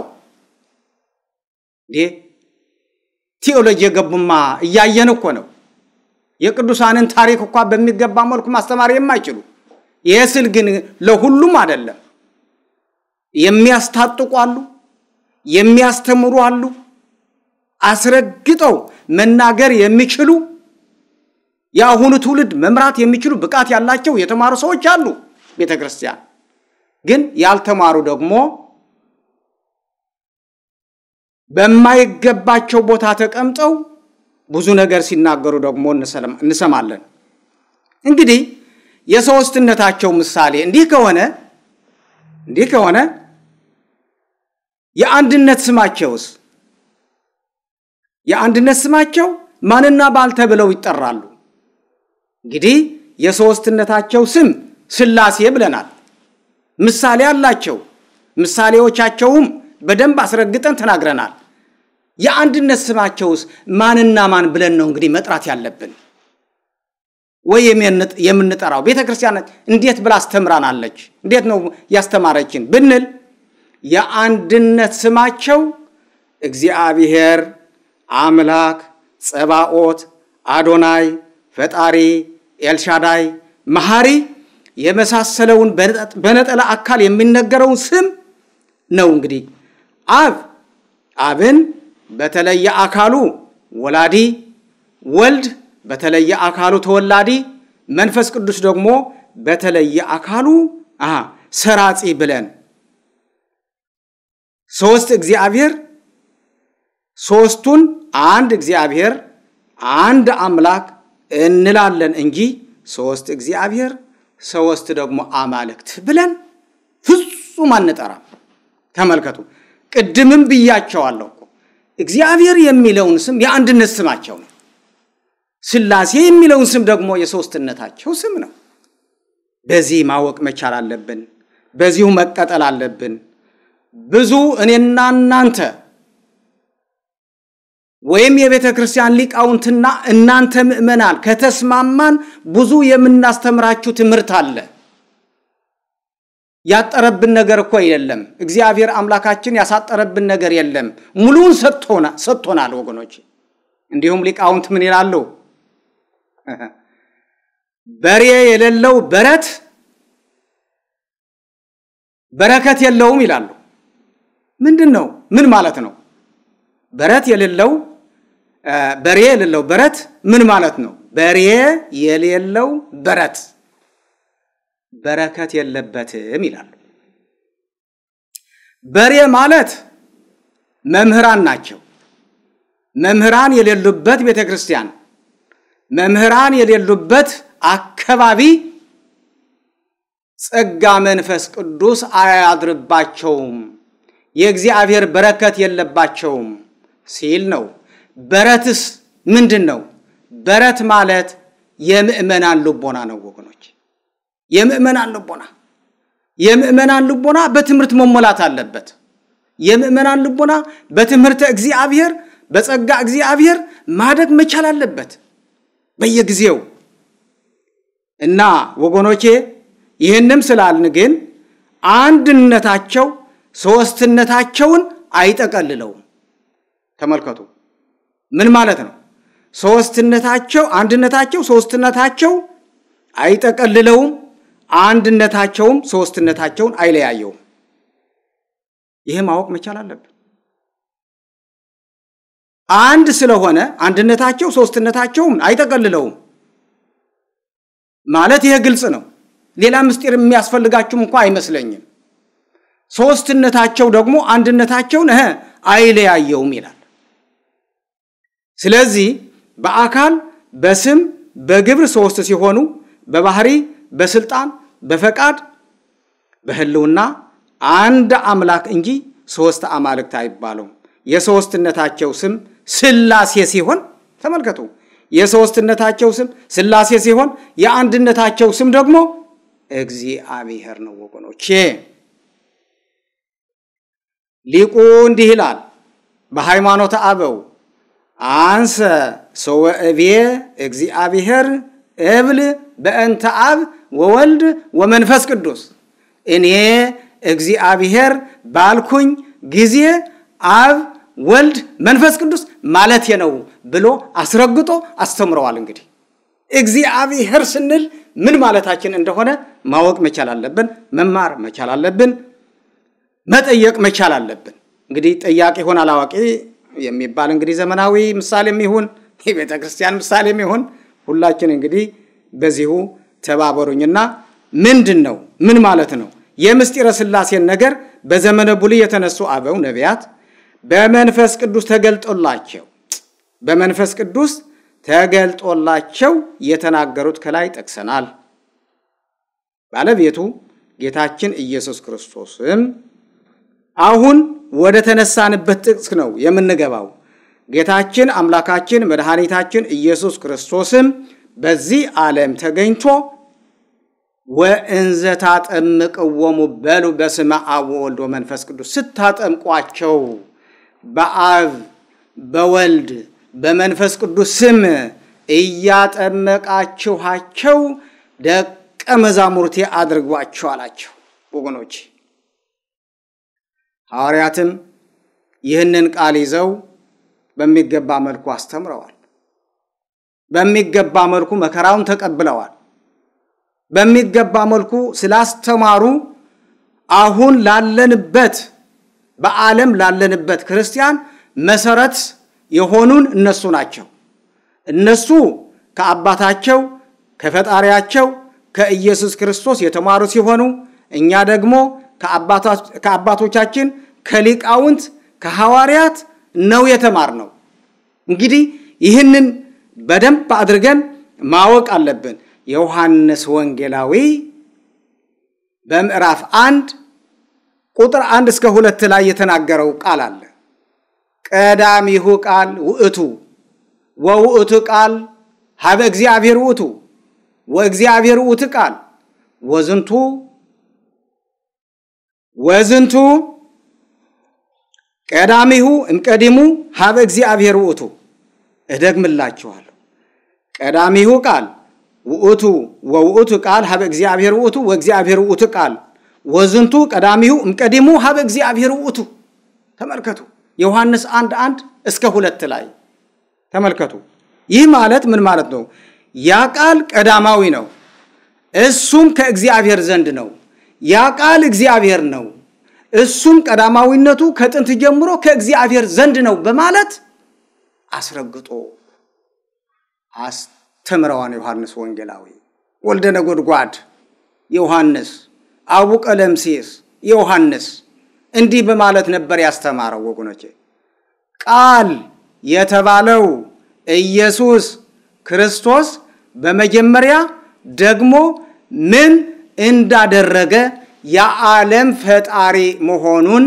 Speaker 2: ቴዎሎጂ የገቡማ እያየን እኮ ነው የቅዱሳንን ታሪክ እኳ በሚገባ መልኩ ማስተማር የማይችሉ ይህ ስል ግን ለሁሉም አይደለም የሚያስታጥቁ አሉ የሚያስተምሩ አሉ አስረግጠው መናገር የሚችሉ የአሁኑ ትውልድ መምራት የሚችሉ ብቃት ያላቸው የተማሩ ሰዎች አሉ ቤተ ክርስቲያን ግን ያልተማሩ ደግሞ በማይገባቸው ቦታ ተቀምጠው ብዙ ነገር ሲናገሩ ደግሞ እንሰማለን እንግዲህ የሶስትነታቸው ምሳሌ እንዲህ ከሆነ እንዲህ ከሆነ የአንድነት ስማቸውስ የአንድነት ስማቸው ማንና ባል ተብለው ይጠራሉ እንግዲህ የሶስትነታቸው ስም ስላሴ ብለናል ምሳሌ አላቸው ምሳሌዎቻቸውም በደንብ አስረግጠን ተናግረናል የአንድነት ስማቸውስ ማንና ማን ብለን ነው እንግዲህ መጥራት ያለብን ወይ የምንጠራው ቤተ ክርስቲያን እንዴት ብላ አስተምራናለች እንዴት ነው ያስተማረችን ብንል የአንድነት ስማቸው እግዚአብሔር አምላክ ጸባኦት አዶናይ ፈጣሪ ኤልሻዳይ መሐሪ የመሳሰለውን በነጠላ አካል የሚነገረውን ስም ነው። እንግዲህ አብ አብን በተለየ አካሉ ወላዲ፣ ወልድ በተለየ አካሉ ተወላዲ፣ መንፈስ ቅዱስ ደግሞ በተለየ አካሉ ሰራጺ ብለን ሶስት እግዚአብሔር ሶስቱን አንድ እግዚአብሔር አንድ አምላክ እንላለን እንጂ ሶስት እግዚአብሔር ሶስት ደግሞ አማልክት ብለን ፍጹም አንጠራም። ተመልከቱ፣ ቅድምም ብያቸዋለሁ እኮ እግዚአብሔር የሚለውን ስም የአንድነት ስማቸው ነው። ሥላሴ የሚለውን ስም ደግሞ የሶስትነታቸው ስም ነው። በዚህ ማወቅ መቻል አለብን። በዚሁ መቀጠል አለብን። ብዙ እኔና እናንተ ወይም የቤተ ክርስቲያን ሊቃውንትና እናንተ ምእመናን ከተስማማን ብዙ የምናስተምራችሁ ትምህርት አለ። ያጠረብን ነገር እኮ የለም። እግዚአብሔር አምላካችን ያሳጠረብን ነገር የለም። ሙሉውን ሰጥቶናል ወገኖች። እንዲሁም ሊቃውንት ምን ይላሉ? በሬ የሌለው በረት በረከት የለውም ይላሉ። ምንድን ነው? ምን ማለት ነው? በረት የሌለው በሬ የሌለው በረት ምን ማለት ነው? በሬ የሌለው በረት በረከት የለበትም ይላሉ። በሬ ማለት መምህራን ናቸው። መምህራን የሌሉበት ቤተ ክርስቲያን፣ መምህራን የሌሉበት አካባቢ ጸጋ መንፈስ ቅዱስ አያድርባቸውም፣ የእግዚአብሔር በረከት የለባቸውም ሲል ነው። በረትስ ምንድን ነው? በረት ማለት የምእመናን ልቦና ነው ወገኖች፣ የምእመናን ልቦና የምእመናን ልቦና በትምህርት መሞላት አለበት። የምእመናን ልቦና በትምህርተ እግዚአብሔር በጸጋ እግዚአብሔር ማደግ መቻል አለበት በየጊዜው እና ወገኖቼ ይህንም ስላልን ግን አንድነታቸው ሶስትነታቸውን አይጠቀልለውም። ተመልከቱ፣ ምን ማለት ነው? ሶስትነታቸው አንድነታቸው ሶስትነታቸው አይጠቀልለውም፣ አንድነታቸውም ሶስትነታቸውን አይለያየውም። ይህ ማወቅ መቻል አለብን። አንድ ስለሆነ አንድነታቸው ሶስትነታቸውም አይጠቀልለውም ማለት ይሄ ግልጽ ነው። ሌላ ምስጢር የሚያስፈልጋችሁም እንኳ አይመስለኝም። ሶስትነታቸው ደግሞ አንድነታቸውን እህ አይለያየውም ይላል። ስለዚህ በአካል በስም በግብር ሶስት ሲሆኑ በባህሪ በስልጣን በፈቃድ በህልውና አንድ አምላክ እንጂ ሶስት አማልክት አይባሉም። የሶስትነታቸው ስም ሥላሴ ሲሆን ተመልከቱ፣ የሶስትነታቸው ስም ሥላሴ ሲሆን የአንድነታቸው ስም ደግሞ እግዚአብሔር ነው ወገኖቼ። ሊቁ እንዲህ ይላል በሃይማኖተ አበው አንሰ ሰወ እቤ እግዚአብሔር እብል በእንተ አብ ወወልድ ወመንፈስ ቅዱስ እኔ እግዚአብሔር ባልኩኝ ጊዜ አብ ወልድ መንፈስ ቅዱስ ማለት ነው ብሎ አስረግጦ አስተምረዋል። እንግዲህ እግዚአብሔር ስንል ምን ማለታችን እንደሆነ ማወቅ መቻል አለብን፣ መማር መቻል አለብን፣ መጠየቅ መቻል አለብን። እንግዲህ ጠያቂ ይሆን አላዋቂ የሚባል እንግዲህ ዘመናዊ ምሳሌም ይሁን የቤተ ክርስቲያን ምሳሌም ይሁን ሁላችን እንግዲህ በዚሁ ተባበሩኝና ምንድን ነው ምን ማለት ነው የምስጢረ ሥላሴን ነገር በዘመነ ብሉይ የተነሱ አበው ነቢያት በመንፈስ ቅዱስ ተገልጦላቸው በመንፈስ ቅዱስ ተገልጦላቸው የተናገሩት ከላይ ጠቅሰናል። ባለቤቱ ጌታችን ኢየሱስ ክርስቶስም አሁን ወደ ተነሳንበት ጥቅስ ነው የምንገባው። ጌታችን አምላካችን መድኃኒታችን ኢየሱስ ክርስቶስም በዚህ ዓለም ተገኝቶ ወእንዘ ታጠምቅዎሙ በሉ በስመ አብ ወወልድ ወመንፈስ ቅዱስ ስታጠምቋቸው በአብ በወልድ በመንፈስ ቅዱስ ስም እያጠመቃችኋቸው ደቀ መዛሙርቴ አድርጓቸው አላቸው። ወገኖች ሐዋርያትም ይህንን ቃል ይዘው በሚገባ መልኩ አስተምረዋል። በሚገባ መልኩ መከራውን ተቀብለዋል። በሚገባ መልኩ ስላስተማሩ አሁን ላለንበት በዓለም ላለንበት ክርስቲያን መሰረት የሆኑን እነሱ ናቸው። እነሱ ከአባታቸው ከፈጣሪያቸው ከኢየሱስ ክርስቶስ የተማሩ ሲሆኑ እኛ ደግሞ ከአባቶቻችን ከሊቃውንት ከሐዋርያት ነው የተማርነው። እንግዲህ ይህንን በደንብ አድርገን ማወቅ አለብን። የዮሐንስ ወንጌላዊ በምዕራፍ አንድ ቁጥር አንድ እስከ ሁለት ላይ የተናገረው ቃል አለ። ቀዳሚሁ ቃል ውእቱ ወውእቱ ቃል ሀበ እግዚአብሔር ውእቱ ወእግዚአብሔር ውእቱ ቃል ወዝንቱ ወዝንቱ ቀዳሚሁ እምቀዲሙ ሀበ እግዚአብሔር ውእቱ። እደግምላችኋለሁ። ቀዳሚሁ ቃል ውእቱ ወውእቱ ቃል ሀበ እግዚአብሔር ውእቱ ወእግዚአብሔር ውእቱ ቃል ወዝንቱ ቀዳሚሁ እምቀዲሙ ሀበ እግዚአብሔር ውእቱ። ተመልከቱ። ዮሐንስ አንድ አንድ እስከ ሁለት ላይ ተመልከቱ። ይህ ማለት ምን ማለት ነው? ያ ቃል ቀዳማዊ ነው፣ እሱም ከእግዚአብሔር ዘንድ ነው። ያ ቃል እግዚአብሔር ነው፣ እሱም ቀዳማዊነቱ ከጥንት ጀምሮ ከእግዚአብሔር ዘንድ ነው በማለት አስረግጦ አስተምረዋን ዮሐንስ ወንጌላዊ ወልደ ነጎድጓድ ዮሐንስ አቡ ቀለምሲስ ዮሐንስ እንዲህ በማለት ነበር ያስተማረው። ወገኖቼ ቃል የተባለው ኢየሱስ ክርስቶስ በመጀመሪያ ደግሞ ምን እንዳደረገ የዓለም ፈጣሪ መሆኑን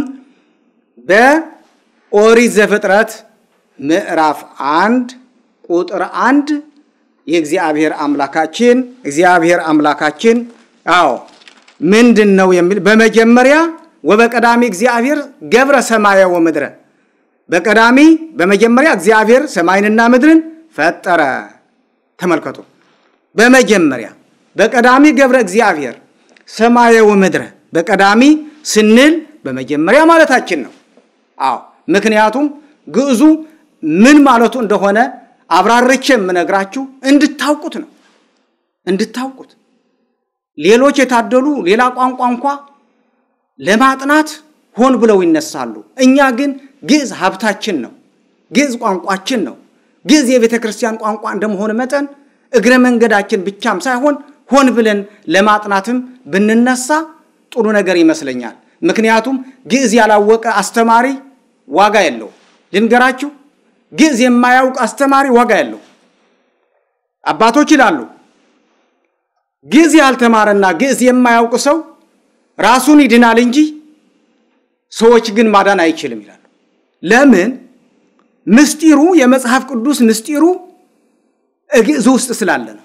Speaker 2: በኦሪት ዘፍጥረት ምዕራፍ አንድ ቁጥር አንድ የእግዚአብሔር አምላካችን እግዚአብሔር አምላካችን አዎ ምንድን ነው የሚል በመጀመሪያ ወበቀዳሚ እግዚአብሔር ገብረ ሰማየ ወምድረ በቀዳሚ በመጀመሪያ እግዚአብሔር ሰማይንና ምድርን ፈጠረ። ተመልከቱ። በመጀመሪያ በቀዳሚ ገብረ እግዚአብሔር ሰማየ ወምድረ በቀዳሚ ስንል በመጀመሪያ ማለታችን ነው። አዎ ምክንያቱም ግዕዙ ምን ማለቱ እንደሆነ አብራርቼ የምነግራችሁ እንድታውቁት ነው። እንድታውቁት ሌሎች የታደሉ ሌላ ቋንቋ እንኳ ለማጥናት ሆን ብለው ይነሳሉ። እኛ ግን ግዕዝ ሀብታችን ነው። ግዕዝ ቋንቋችን ነው። ግዕዝ የቤተ ክርስቲያን ቋንቋ እንደመሆን መጠን እግረ መንገዳችን ብቻም ሳይሆን ሆን ብለን ለማጥናትም ብንነሳ ጥሩ ነገር ይመስለኛል። ምክንያቱም ግዕዝ ያላወቀ አስተማሪ ዋጋ የለው። ልንገራችሁ፣ ግዕዝ የማያውቅ አስተማሪ ዋጋ የለው። አባቶች ይላሉ ግዕዝ ያልተማረና ግዕዝ የማያውቅ ሰው ራሱን ይድናል እንጂ ሰዎች ግን ማዳን አይችልም ይላሉ። ለምን? ምስጢሩ የመጽሐፍ ቅዱስ ምስጢሩ ግዕዝ ውስጥ ስላለ ነው።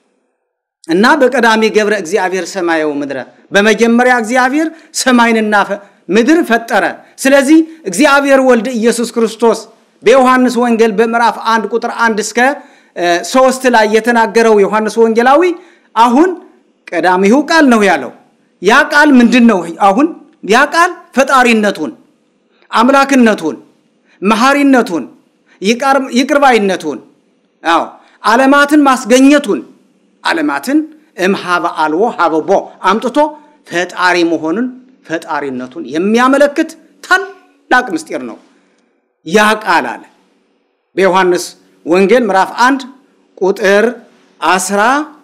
Speaker 2: እና በቀዳሚ ገብረ እግዚአብሔር ሰማየው ምድረ፣ በመጀመሪያ እግዚአብሔር ሰማይንና ምድር ፈጠረ። ስለዚህ እግዚአብሔር ወልድ ኢየሱስ ክርስቶስ በዮሐንስ ወንጌል በምዕራፍ አንድ ቁጥር አንድ እስከ ሶስት ላይ የተናገረው ዮሐንስ ወንጌላዊ አሁን ቀዳሚው ቃል ነው ያለው። ያ ቃል ምንድን ነው? አሁን ያ ቃል ፈጣሪነቱን፣ አምላክነቱን፣ መሐሪነቱን፣ ይቅርባይነቱን፣ አዎ ዓለማትን ማስገኘቱን ዓለማትን እምሃበ አልቦ ሀበቦ አምጥቶ ፈጣሪ መሆኑን ፈጣሪነቱን የሚያመለክት ታላቅ ምስጢር ነው። ያ ቃል አለ በዮሐንስ ወንጌል ምዕራፍ አንድ ቁጥር አስራ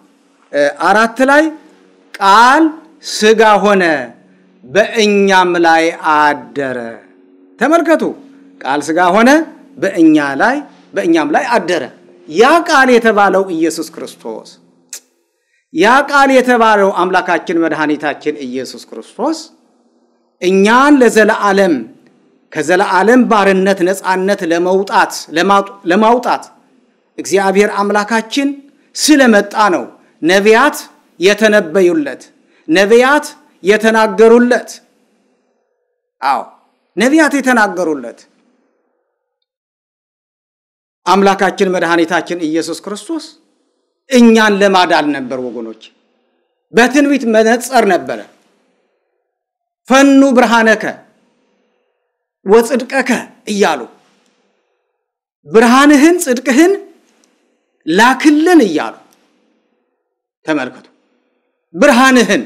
Speaker 2: አራት ላይ ቃል ስጋ ሆነ በእኛም ላይ አደረ። ተመልከቱ፣ ቃል ስጋ ሆነ በእኛ ላይ በእኛም ላይ አደረ። ያ ቃል የተባለው ኢየሱስ ክርስቶስ ያ ቃል የተባለው አምላካችን መድኃኒታችን ኢየሱስ ክርስቶስ እኛን ለዘለዓለም ከዘለዓለም ባርነት ነፃነት ለመውጣት ለማውጣት እግዚአብሔር አምላካችን ስለመጣ ነው። ነቢያት የተነበዩለት፣ ነቢያት የተናገሩለት። አዎ ነቢያት የተናገሩለት አምላካችን መድኃኒታችን ኢየሱስ ክርስቶስ እኛን ለማዳን ነበር። ወገኖች በትንቢት መነጸር ነበረ። ፈኑ ብርሃነከ ወጽድቀከ እያሉ ብርሃንህን ጽድቅህን ላክልን እያሉ ተመልከቱ። ብርሃንህን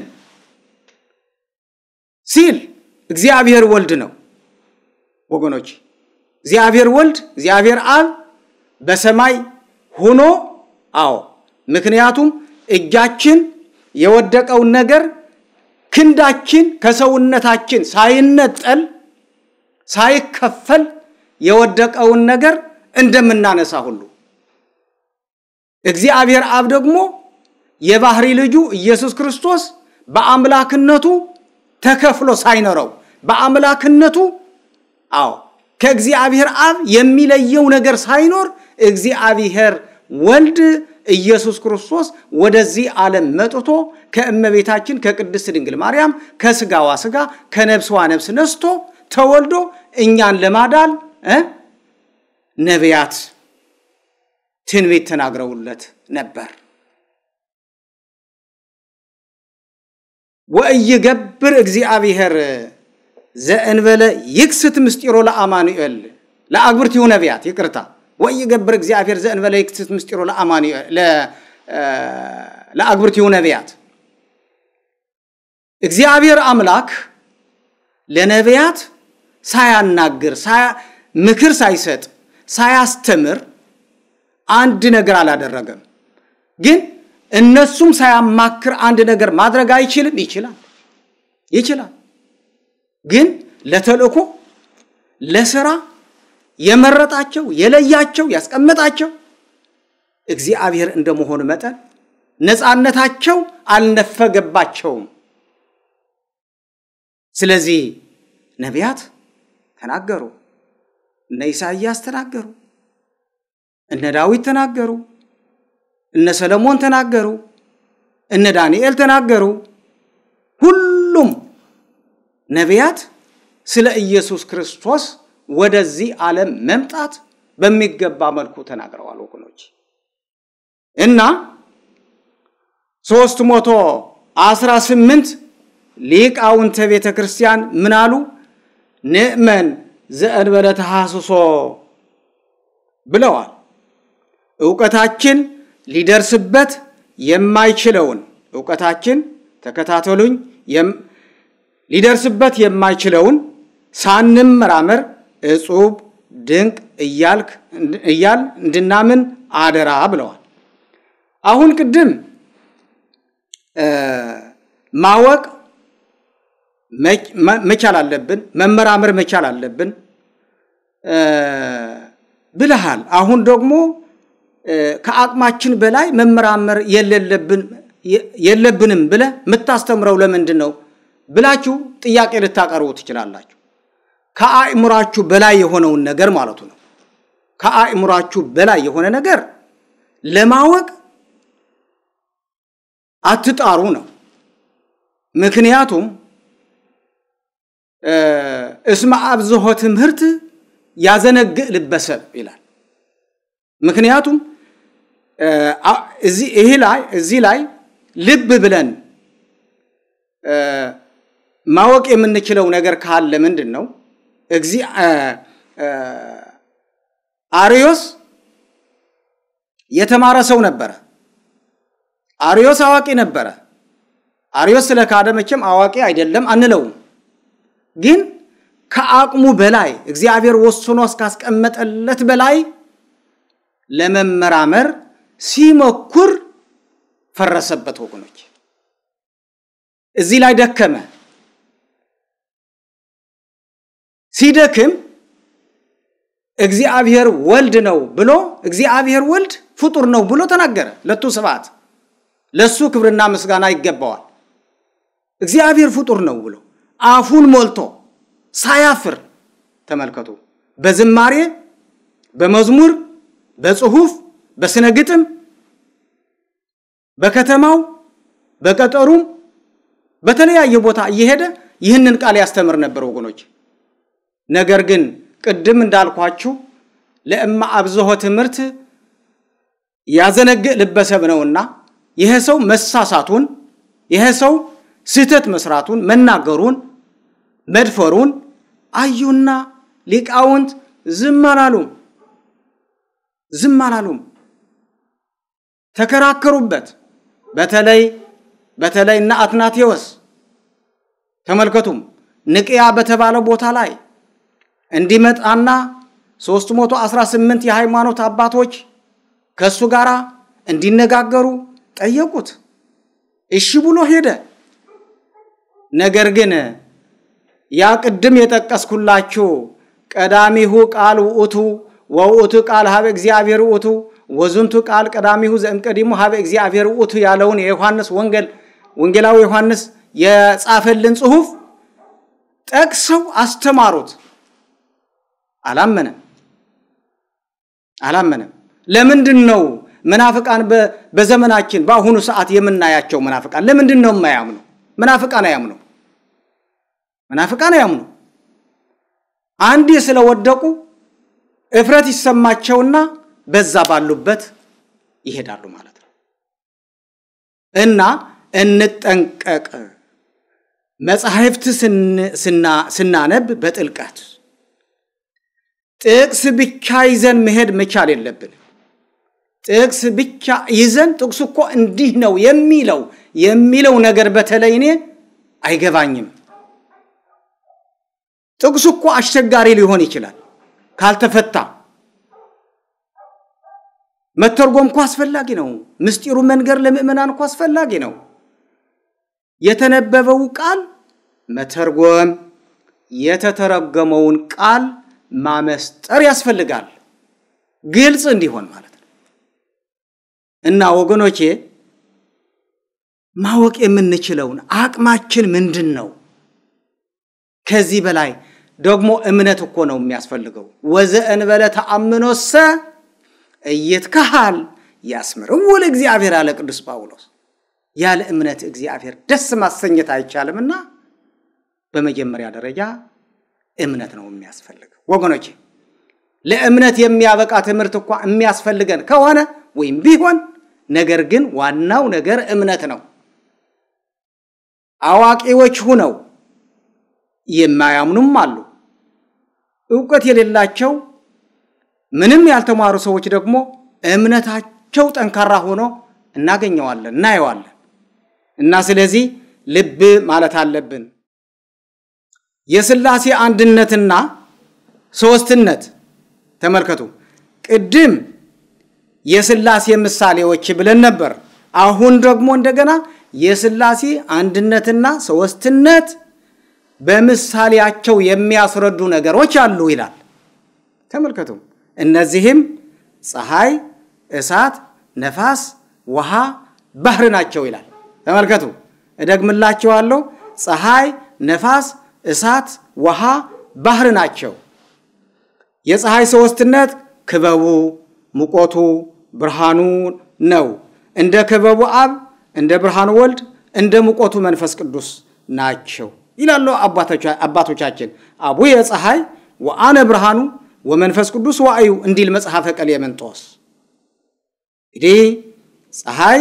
Speaker 2: ሲል እግዚአብሔር ወልድ ነው ወገኖች። እግዚአብሔር ወልድ እግዚአብሔር አብ በሰማይ ሆኖ አዎ፣ ምክንያቱም እጃችን የወደቀውን ነገር ክንዳችን ከሰውነታችን ሳይነጠል ሳይከፈል የወደቀውን ነገር እንደምናነሳ ሁሉ እግዚአብሔር አብ ደግሞ የባህሪ ልጁ ኢየሱስ ክርስቶስ በአምላክነቱ ተከፍሎ ሳይኖረው በአምላክነቱ አዎ ከእግዚአብሔር አብ የሚለየው ነገር ሳይኖር እግዚአብሔር ወልድ ኢየሱስ ክርስቶስ ወደዚህ ዓለም መጥቶ ከእመቤታችን ከቅድስት ድንግል ማርያም ከስጋዋ ስጋ ከነብስዋ ነብስ ነስቶ ተወልዶ እኛን ለማዳል ነቢያት ትንቢት ተናግረውለት ነበር። ወእይገብር እግዚአብሔር ዘእንበለ ይክስት ምስጢሮ ለአማኑኤል ለአግብርቲሁ ነቢያት ይቅርታ ወይገብር እግዚአብሔር ዘእንበለ ይክስት ምስጢሮ ለአማኑኤል ለአግብርቲሁ ነቢያት እግዚአብሔር አምላክ ለነቢያት ሳያናግር ምክር ሳይሰጥ ሳያስተምር አንድ ነገር አላደረገም። ግን እነሱም ሳያማክር አንድ ነገር ማድረግ አይችልም? ይችላል፣ ይችላል። ግን ለተልእኮ ለስራ የመረጣቸው የለያቸው ያስቀመጣቸው እግዚአብሔር እንደመሆኑ መጠን ነፃነታቸው አልነፈገባቸውም። ስለዚህ ነቢያት ተናገሩ። እነ ኢሳይያስ ተናገሩ፣ እነ ዳዊት ተናገሩ፣ እነ ሰለሞን ተናገሩ፣ እነ ዳንኤል ተናገሩ። ሁሉም ነቢያት ስለ ኢየሱስ ክርስቶስ ወደዚህ ዓለም መምጣት በሚገባ መልኩ ተናግረዋል ወገኖች እና ሶስት መቶ አስራ ስምንት ሊቃውንተ ቤተ ክርስቲያን ምን አሉ? ንእመን ዘእንበለ ተሐስሶ ብለዋል። እውቀታችን ሊደርስበት የማይችለውን እውቀታችን ተከታተሉኝ፣ ሊደርስበት የማይችለውን ሳንመራመር እጹብ ድንቅ እያልክ እያል እንድናምን አደራ ብለዋል። አሁን ቅድም ማወቅ መቻል አለብን፣ መመራመር መቻል አለብን ብለሃል። አሁን ደግሞ ከአቅማችን በላይ መመራመር የለብንም ብለህ የምታስተምረው ለምንድን ነው ብላችሁ ጥያቄ ልታቀርቡ ትችላላችሁ። ከአእምሯችሁ በላይ የሆነውን ነገር ማለቱ ነው። ከአእምሯችሁ በላይ የሆነ ነገር ለማወቅ አትጣሩ ነው። ምክንያቱም እስመ አብዝሖ ትምህርት ያዘነግእ ልበሰብ ይላል። ምክንያቱም ይህ ላይ እዚህ ላይ ልብ ብለን ማወቅ የምንችለው ነገር ካለ ምንድን ነው? አርዮስ የተማረ ሰው ነበረ። አርዮስ አዋቂ ነበረ። አርዮስ ስለ ካደ መቼም አዋቂ አይደለም አንለውም። ግን ከአቅሙ በላይ እግዚአብሔር ወስኖ እስካስቀመጠለት በላይ ለመመራመር ሲሞክር ፈረሰበት። ወገኖች እዚህ ላይ ደከመ። ሲደክም እግዚአብሔር ወልድ ነው ብሎ እግዚአብሔር ወልድ ፍጡር ነው ብሎ ተናገረ። ለቱ ስብሐት ለሱ ክብርና ምስጋና ይገባዋል። እግዚአብሔር ፍጡር ነው ብሎ አፉን ሞልቶ ሳያፍር ተመልከቱ። በዝማሬ በመዝሙር በጽሁፍ በስነ ግጥም በከተማው በቀጠሩም በተለያየ ቦታ እየሄደ ይህንን ቃል ያስተምር ነበር ወገኖች። ነገር ግን ቅድም እንዳልኳችሁ ለእማ አብዝሖ ትምህርት ያዘነግእ ልበሰብ ነውና ይሄ ሰው መሳሳቱን ይሄ ሰው ስህተት መስራቱን መናገሩን መድፈሩን አዩና ሊቃውንት ዝም አላሉም፣ ዝም አላሉም፣ ተከራከሩበት። በተለይ በተለይ እነ አትናቴዎስ ተመልከቱም ንቅያ በተባለ ቦታ ላይ እንዲመጣና 318 የሃይማኖት አባቶች ከእሱ ጋር እንዲነጋገሩ ጠየቁት። እሺ ብሎ ሄደ። ነገር ግን ያ ቅድም የጠቀስኩላችሁ ቀዳሚሁ ቃል ውእቱ ወውእቱ ቃል ሀበ እግዚአብሔር ውእቱ ወዝንቱ ቃል ቀዳሚሁ ዘእምቀዲሙ ሀበ እግዚአብሔር ውእቱ ያለውን የዮሐንስ ወንጌል ወንጌላዊ ዮሐንስ የጻፈልን ጽሑፍ ጠቅሰው አስተማሩት። አላመነም አላመነም። ለምንድን ነው መናፍቃን በዘመናችን በአሁኑ ሰዓት የምናያቸው መናፍቃን ለምንድን ነው የማያምኑ? መናፍቃን አያምኑ፣ መናፍቃን አያምኑ። አንዴ ስለወደቁ እፍረት ይሰማቸውና በዛ ባሉበት ይሄዳሉ ማለት ነው። እና እንጠንቀቅ። መጻሕፍት ስናነብ በጥልቀት ጥቅስ ብቻ ይዘን መሄድ መቻል የለብን። ጥቅስ ብቻ ይዘን ጥቅሱ እኮ እንዲህ ነው የሚለው የሚለው ነገር በተለይ እኔ አይገባኝም። ጥቅሱ እኮ አስቸጋሪ ሊሆን ይችላል ካልተፈታ። መተርጎም እኮ አስፈላጊ ነው። ምስጢሩ መንገር ለምእመናን እኮ አስፈላጊ ነው። የተነበበው ቃል መተርጎም፣ የተተረጎመውን ቃል ማመስጠር ያስፈልጋል፣ ግልጽ እንዲሆን ማለት ነው። እና ወገኖቼ ማወቅ የምንችለውን አቅማችን ምንድን ነው? ከዚህ በላይ ደግሞ እምነት እኮ ነው የሚያስፈልገው። ወዘእንበለ ተአምኖሰ እይትከሃል ያስምርዎ ለእግዚአብሔር አለ ቅዱስ ጳውሎስ። ያለ እምነት እግዚአብሔር ደስ ማሰኘት አይቻልምና በመጀመሪያ ደረጃ እምነት ነው የሚያስፈልገው ወገኖቼ። ለእምነት የሚያበቃ ትምህርት እንኳ የሚያስፈልገን ከሆነ ወይም ቢሆን ነገር ግን ዋናው ነገር እምነት ነው። አዋቂዎች ሁነው የማያምኑም አሉ። እውቀት የሌላቸው ምንም ያልተማሩ ሰዎች ደግሞ እምነታቸው ጠንካራ ሆኖ እናገኘዋለን፣ እናየዋለን። እና ስለዚህ ልብ ማለት አለብን። የሥላሴ አንድነትና ሦስትነት ተመልከቱ። ቅድም የሥላሴ ምሳሌዎች ብለን ነበር። አሁን ደግሞ እንደገና የሥላሴ አንድነትና ሦስትነት በምሳሌያቸው የሚያስረዱ ነገሮች አሉ ይላል። ተመልከቱ። እነዚህም ፀሐይ፣ እሳት፣ ነፋስ፣ ውሃ፣ ባህር ናቸው ይላል። ተመልከቱ። እደግምላችኋለሁ። ፀሐይ፣ ነፋስ፣ እሳት፣ ውሃ፣ ባህር ናቸው። የፀሐይ ሦስትነት ክበቡ፣ ሙቆቱ፣ ብርሃኑ ነው። እንደ ክበቡ አብ፣ እንደ ብርሃኑ ወልድ፣ እንደ ሙቆቱ መንፈስ ቅዱስ ናቸው ይላሉ አባቶቻችን። አቡየ ፀሐይ ወአነ ብርሃኑ ወመንፈስ ቅዱስ ዋእዩ እንዲል መጽሐፈ ቀሌምንጦስ። እንግዲህ ፀሐይ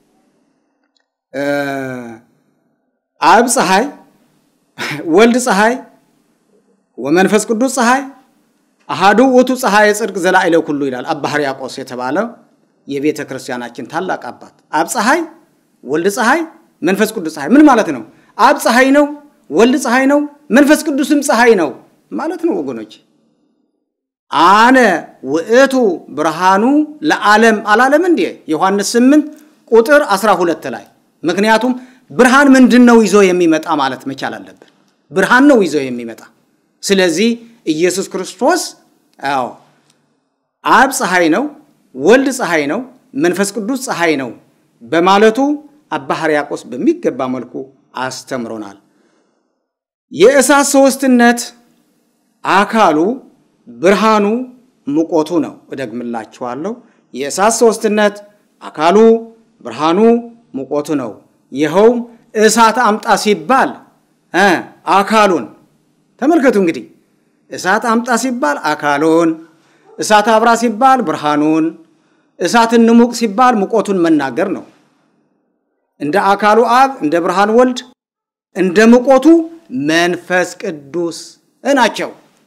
Speaker 2: አብ ፀሐይ፣ ወልድ ፀሐይ፣ ወመንፈስ ቅዱስ ፀሐይ አሃዱ ውእቱ ፀሐይ ጽድቅ ዘላዕለ ኩሉ ይላል አባ ሕርያቆስ የተባለ የቤተ ክርስቲያናችን ታላቅ አባት። አብ ፀሐይ፣ ወልድ ፀሐይ፣ መንፈስ ቅዱስ ፀሐይ ምን ማለት ነው? አብ ፀሐይ ነው፣ ወልድ ፀሐይ ነው፣ መንፈስ ቅዱስም ፀሐይ ነው ማለት ነው ወገኖች። አነ ውእቱ ብርሃኑ ለዓለም አላለም እንዴ? ዮሐንስ 8 ቁጥር 12 ላይ። ምክንያቱም ብርሃን ምንድን ነው ይዞ የሚመጣ ማለት መቻል አለብን። ብርሃን ነው ይዞ የሚመጣ ስለዚህ ኢየሱስ ክርስቶስ አዎ አብ ፀሐይ ነው፣ ወልድ ፀሐይ ነው፣ መንፈስ ቅዱስ ፀሐይ ነው በማለቱ አባ ሕርያቆስ በሚገባ መልኩ አስተምሮናል። የእሳት ሦስትነት አካሉ ብርሃኑ ሙቆቱ ነው። እደግምላችኋለሁ። የእሳት ሦስትነት አካሉ ብርሃኑ ሙቆቱ ነው። ይኸውም እሳት አምጣ ሲባል አካሉን ተመልከቱ እንግዲህ እሳት አምጣ ሲባል አካሉን፣ እሳት አብራ ሲባል ብርሃኑን፣ እሳት እንሙቅ ሲባል ሙቆቱን መናገር ነው። እንደ አካሉ አብ፣ እንደ ብርሃን ወልድ፣ እንደ ሙቆቱ መንፈስ ቅዱስ ናቸው።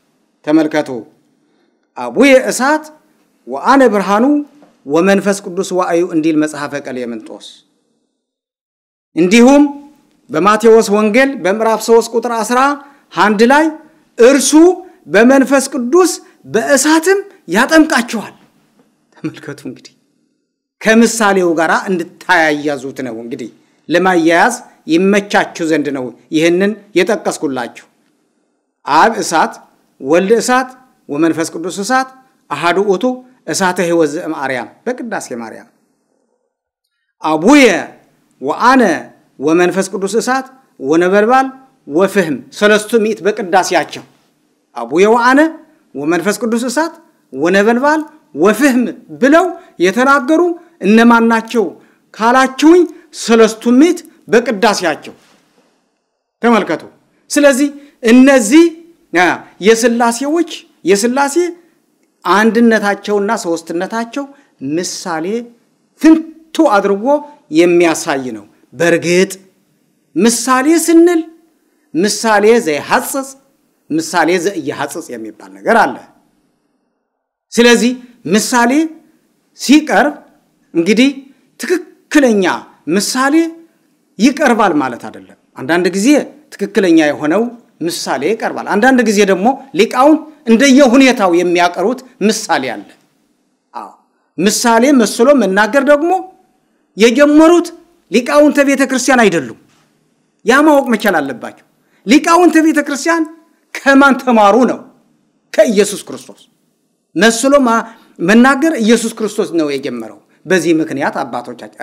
Speaker 2: ተመልከቱ። አቡየ እሳት ወአነ ብርሃኑ ወመንፈስ ቅዱስ ዋእዩ እንዲል መጽሐፈ ቀሌምንጦስ። እንዲሁም በማቴዎስ ወንጌል በምዕራፍ 3 ቁጥር 11 ላይ እርሱ በመንፈስ ቅዱስ በእሳትም ያጠምቃችኋል። ተመልከቱ እንግዲህ ከምሳሌው ጋር እንድታያያዙት ነው። እንግዲህ ለማያያዝ ይመቻችሁ ዘንድ ነው ይህንን የጠቀስኩላችሁ። አብ እሳት፣ ወልድ እሳት፣ ወመንፈስ ቅዱስ እሳት አሃዱ ውእቱ እሳተ ሕይወት ዘእምአርያም በቅዳሴ ማርያም አቡየ ወአነ ወመንፈስ ቅዱስ እሳት ወነበልባል ወፍህም ሰለስቱ ምዕት በቅዳሴያቸው አቡየ ወአነ ወመንፈስ ቅዱስ እሳት ወነበልባል ወፍህም ብለው የተናገሩ እነማን ናቸው ካላችሁኝ፣ ሰለስቱ ምዕት በቅዳሴያቸው ተመልከቱ። ስለዚህ እነዚህ የስላሴዎች የስላሴ አንድነታቸውና ሶስትነታቸው ምሳሌ ፍንቱ አድርጎ የሚያሳይ ነው። በእርግጥ ምሳሌ ስንል ምሳሌ ዘየሐጽጽ ምሳሌ ዘእየሐጽጽ የሚባል ነገር አለ። ስለዚህ ምሳሌ ሲቀርብ እንግዲህ ትክክለኛ ምሳሌ ይቀርባል ማለት አይደለም። አንዳንድ ጊዜ ትክክለኛ የሆነው ምሳሌ ይቀርባል። አንዳንድ ጊዜ ደግሞ ሊቃውንት እንደየሁኔታው የሚያቀርቡት ምሳሌ አለ። አዎ ምሳሌ መስሎ መናገር ደግሞ የጀመሩት ሊቃውንተ ቤተ ክርስቲያን አይደሉም። ያ ማወቅ መቻል አለባቸው። ሊቃውንተ ቤተ ክርስቲያን ከማን ተማሩ ነው? ከኢየሱስ ክርስቶስ መስሎ መናገር ኢየሱስ ክርስቶስ ነው የጀመረው። በዚህ ምክንያት አባቶቻችን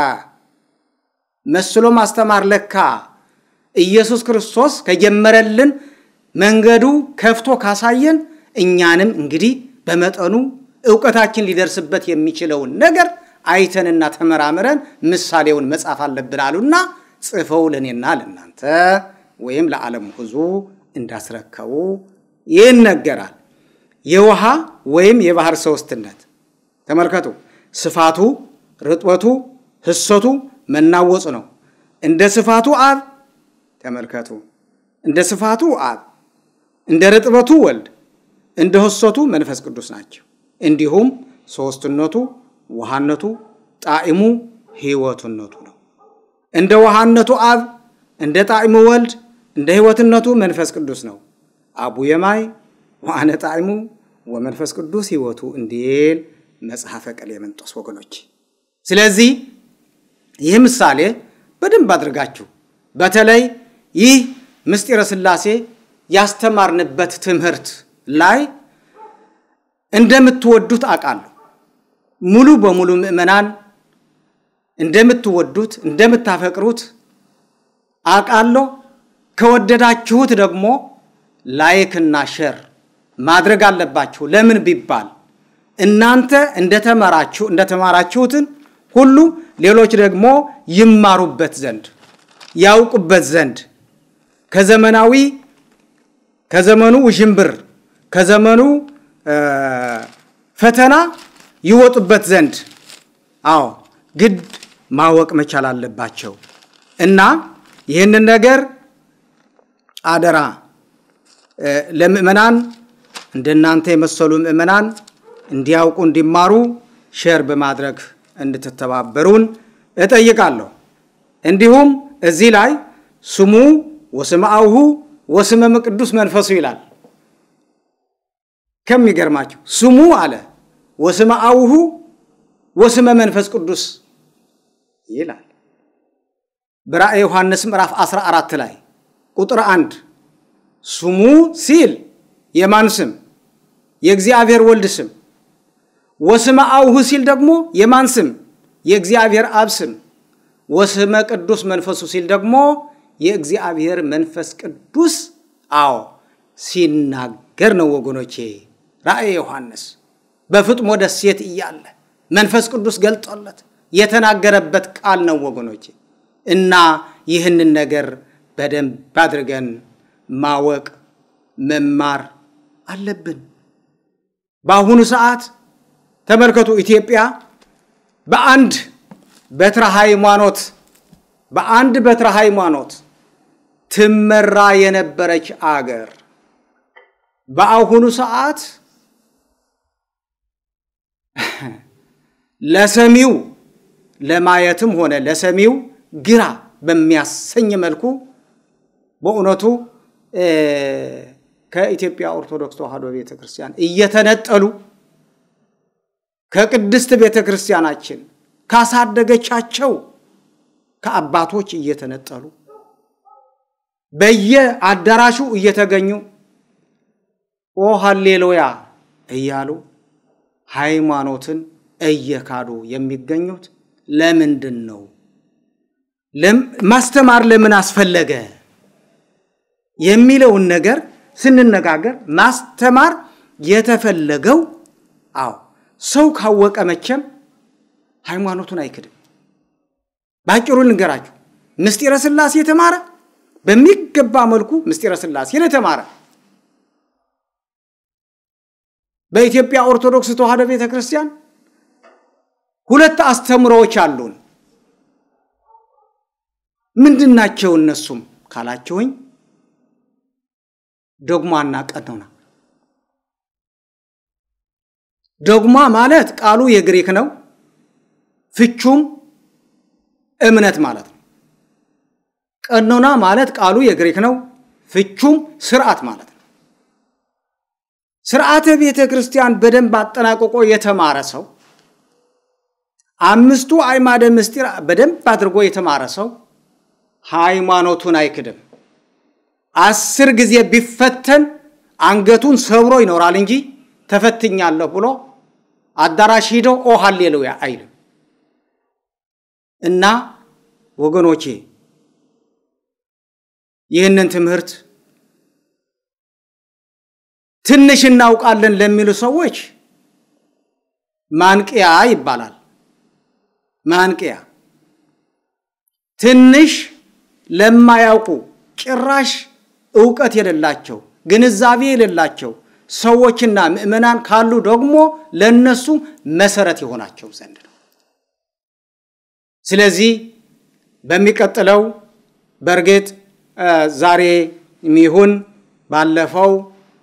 Speaker 2: መስሎ ማስተማር ለካ ኢየሱስ ክርስቶስ ከጀመረልን መንገዱ ከፍቶ ካሳየን እኛንም እንግዲህ በመጠኑ እውቀታችን ሊደርስበት የሚችለውን ነገር አይተንና ተመራምረን ምሳሌውን መጻፍ አለብን አሉና ጽፈው ለእኔና ለእናንተ ወይም ለዓለም ሕዝቡ እንዳስረከቡ ይነገራል። የውሃ ወይም የባህር ሶስትነት ተመልከቱ። ስፋቱ፣ ርጥበቱ፣ ህሰቱ መናወጽ ነው። እንደ ስፋቱ አብ ተመልከቱ። እንደ ስፋቱ አብ፣ እንደ ርጥበቱ ወልድ፣ እንደ ህሰቱ መንፈስ ቅዱስ ናቸው። እንዲሁም ሶስትነቱ ውሃነቱ፣ ጣዕሙ፣ ህይወትነቱ ነው። እንደ ውሃነቱ አብ፣ እንደ ጣዕሙ ወልድ፣ እንደ ህይወትነቱ መንፈስ ቅዱስ ነው። አቡ የማይ ወአነ ጣዕሙ ወመንፈስ ቅዱስ ህይወቱ እንዲል መጽሐፈ ቀሌምንጦስ ወገኖች። ስለዚህ ይህ ምሳሌ በደንብ አድርጋችሁ በተለይ ይህ ምስጢረ ሥላሴ ያስተማርንበት ትምህርት ላይ እንደምትወዱት አውቃለሁ። ሙሉ በሙሉ ምዕመናን እንደምትወዱት እንደምታፈቅሩት አውቃለሁ። ከወደዳችሁት ደግሞ ላይክና ሸር ማድረግ አለባችሁ። ለምን ቢባል እናንተ እንደተማራችሁ እንደተማራችሁትን ሁሉ ሌሎች ደግሞ ይማሩበት ዘንድ ያውቁበት ዘንድ ከዘመናዊ ከዘመኑ ውዥንብር ከዘመኑ ፈተና ይወጡበት ዘንድ አዎ ግድ ማወቅ መቻል አለባቸው እና ይህንን ነገር አደራ ለምእመናን እንደናንተ የመሰሉ ምእመናን እንዲያውቁ እንዲማሩ ሼር በማድረግ እንድትተባበሩን እጠይቃለሁ። እንዲሁም እዚህ ላይ ስሙ ወስመ አቡሁ ወስመ ቅዱስ መንፈሱ ይላል። ከሚገርማችሁ ስሙ አለ ወስመ አቡሁ ወስመ መንፈስ ቅዱስ ይላል። በራእየ ዮሐንስ ምዕራፍ 14 ላይ ቁጥር አንድ ስሙ ሲል የማን ስም? የእግዚአብሔር ወልድ ስም። ወስመ አቡሁ ሲል ደግሞ የማን ስም? የእግዚአብሔር አብ ስም። ወስመ ቅዱስ መንፈሱ ሲል ደግሞ የእግዚአብሔር መንፈስ ቅዱስ አዎ ሲናገር ነው ወገኖቼ። ራእየ ዮሐንስ በፍጥሞ ደሴት እያለ መንፈስ ቅዱስ ገልጦለት የተናገረበት ቃል ነው ወገኖቼ። እና ይህንን ነገር በደንብ አድርገን ማወቅ መማር አለብን። በአሁኑ ሰዓት ተመልከቱ፣ ኢትዮጵያ በአንድ በትረ ሃይማኖት በአንድ በትረ ሃይማኖት ትመራ የነበረች አገር በአሁኑ ሰዓት ለሰሚው ለማየትም ሆነ ለሰሚው ግራ በሚያሰኝ መልኩ በእውነቱ ከኢትዮጵያ ኦርቶዶክስ ተዋሕዶ ቤተ ክርስቲያን እየተነጠሉ ከቅድስት ቤተ ክርስቲያናችን ካሳደገቻቸው ከአባቶች እየተነጠሉ በየአዳራሹ እየተገኙ ኦ ሃሌሉያ እያሉ ሃይማኖትን እየካዱ የሚገኙት ለምንድን ነው? ማስተማር ለምን አስፈለገ የሚለውን ነገር ስንነጋገር ማስተማር የተፈለገው አዎ ሰው ካወቀ መቼም ሃይማኖቱን አይክድም። በአጭሩ ልንገራችሁ፣ ምስጢረ ሥላሴ የተማረ በሚገባ መልኩ ምስጢረ ሥላሴን የተማረ በኢትዮጵያ ኦርቶዶክስ ተዋሕዶ ቤተ ክርስቲያን ሁለት አስተምሮዎች አሉን። ምንድን ናቸው እነሱም ካላችሁኝ ዶግማና ቀኖና። ዶግማ ማለት ቃሉ የግሪክ ነው፣ ፍቹም እምነት ማለት ነው። ቀኖና ማለት ቃሉ የግሪክ ነው፣ ፍቹም ስርዓት ማለት ነው። ስርዓተ ቤተ ክርስቲያን በደንብ አጠናቅቆ የተማረ ሰው አምስቱ አዕማደ ምስጢር በደንብ አድርጎ የተማረ ሰው ሃይማኖቱን አይክድም። አስር ጊዜ ቢፈተን አንገቱን ሰብሮ ይኖራል እንጂ ተፈትኛለሁ ብሎ አዳራሽ ሂዶ ኦ ሃሌሉያ አይልም። እና ወገኖቼ ይህንን ትምህርት ትንሽ እናውቃለን ለሚሉ ሰዎች ማንቂያ ይባላል። ማንቂያ ትንሽ ለማያውቁ ጭራሽ እውቀት የሌላቸው ግንዛቤ የሌላቸው ሰዎችና ምዕመናን ካሉ ደግሞ ለነሱ መሰረት የሆናቸው ዘንድ ነው። ስለዚህ በሚቀጥለው በእርግጥ ዛሬ የሚሆን ባለፈው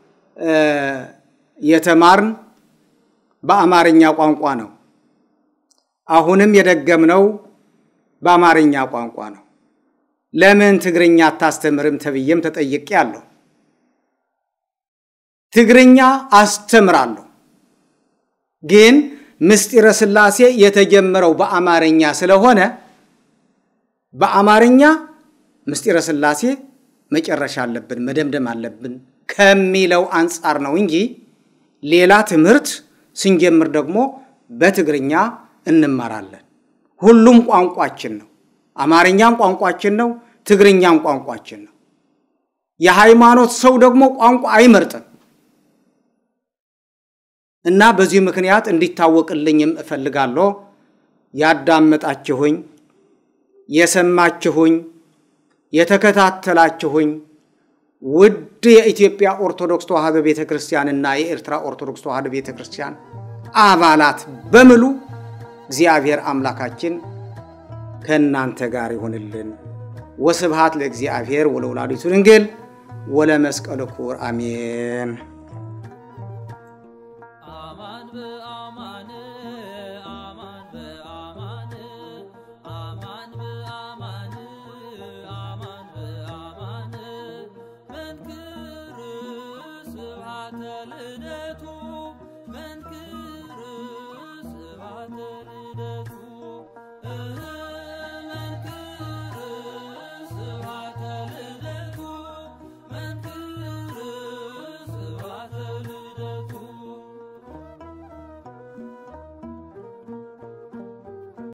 Speaker 2: የተማርን በአማርኛ ቋንቋ ነው። አሁንም የደገምነው በአማርኛ ቋንቋ ነው። ለምን ትግርኛ አታስተምርም ተብዬም ተጠይቄ አለሁ። ትግርኛ አስተምራለሁ፣ ግን ምስጢረ ሥላሴ የተጀመረው በአማርኛ ስለሆነ በአማርኛ ምስጢረ ሥላሴ መጨረሻ አለብን መደምደም አለብን ከሚለው አንጻር ነው እንጂ ሌላ ትምህርት ስንጀምር ደግሞ በትግርኛ እንማራለን። ሁሉም ቋንቋችን ነው። አማርኛም ቋንቋችን ነው። ትግርኛም ቋንቋችን ነው። የሃይማኖት ሰው ደግሞ ቋንቋ አይመርጥም እና በዚህ ምክንያት እንዲታወቅልኝም እፈልጋለሁ። ያዳመጣችሁኝ፣ የሰማችሁኝ፣ የተከታተላችሁኝ ውድ የኢትዮጵያ ኦርቶዶክስ ተዋሕዶ ቤተ ክርስቲያንና የኤርትራ ኦርቶዶክስ ተዋሕዶ ቤተ ክርስቲያን አባላት በሙሉ እግዚአብሔር አምላካችን ከእናንተ ጋር ይሁንልን። ወስብሃት ለእግዚአብሔር ወለወላዲቱ ድንግል ወለመስቀሉ ክቡር አሜን።
Speaker 1: አማን በአማን አማን በአማን አማን በአማን አማን በአማን መንክር ስብሐተ ልደቱ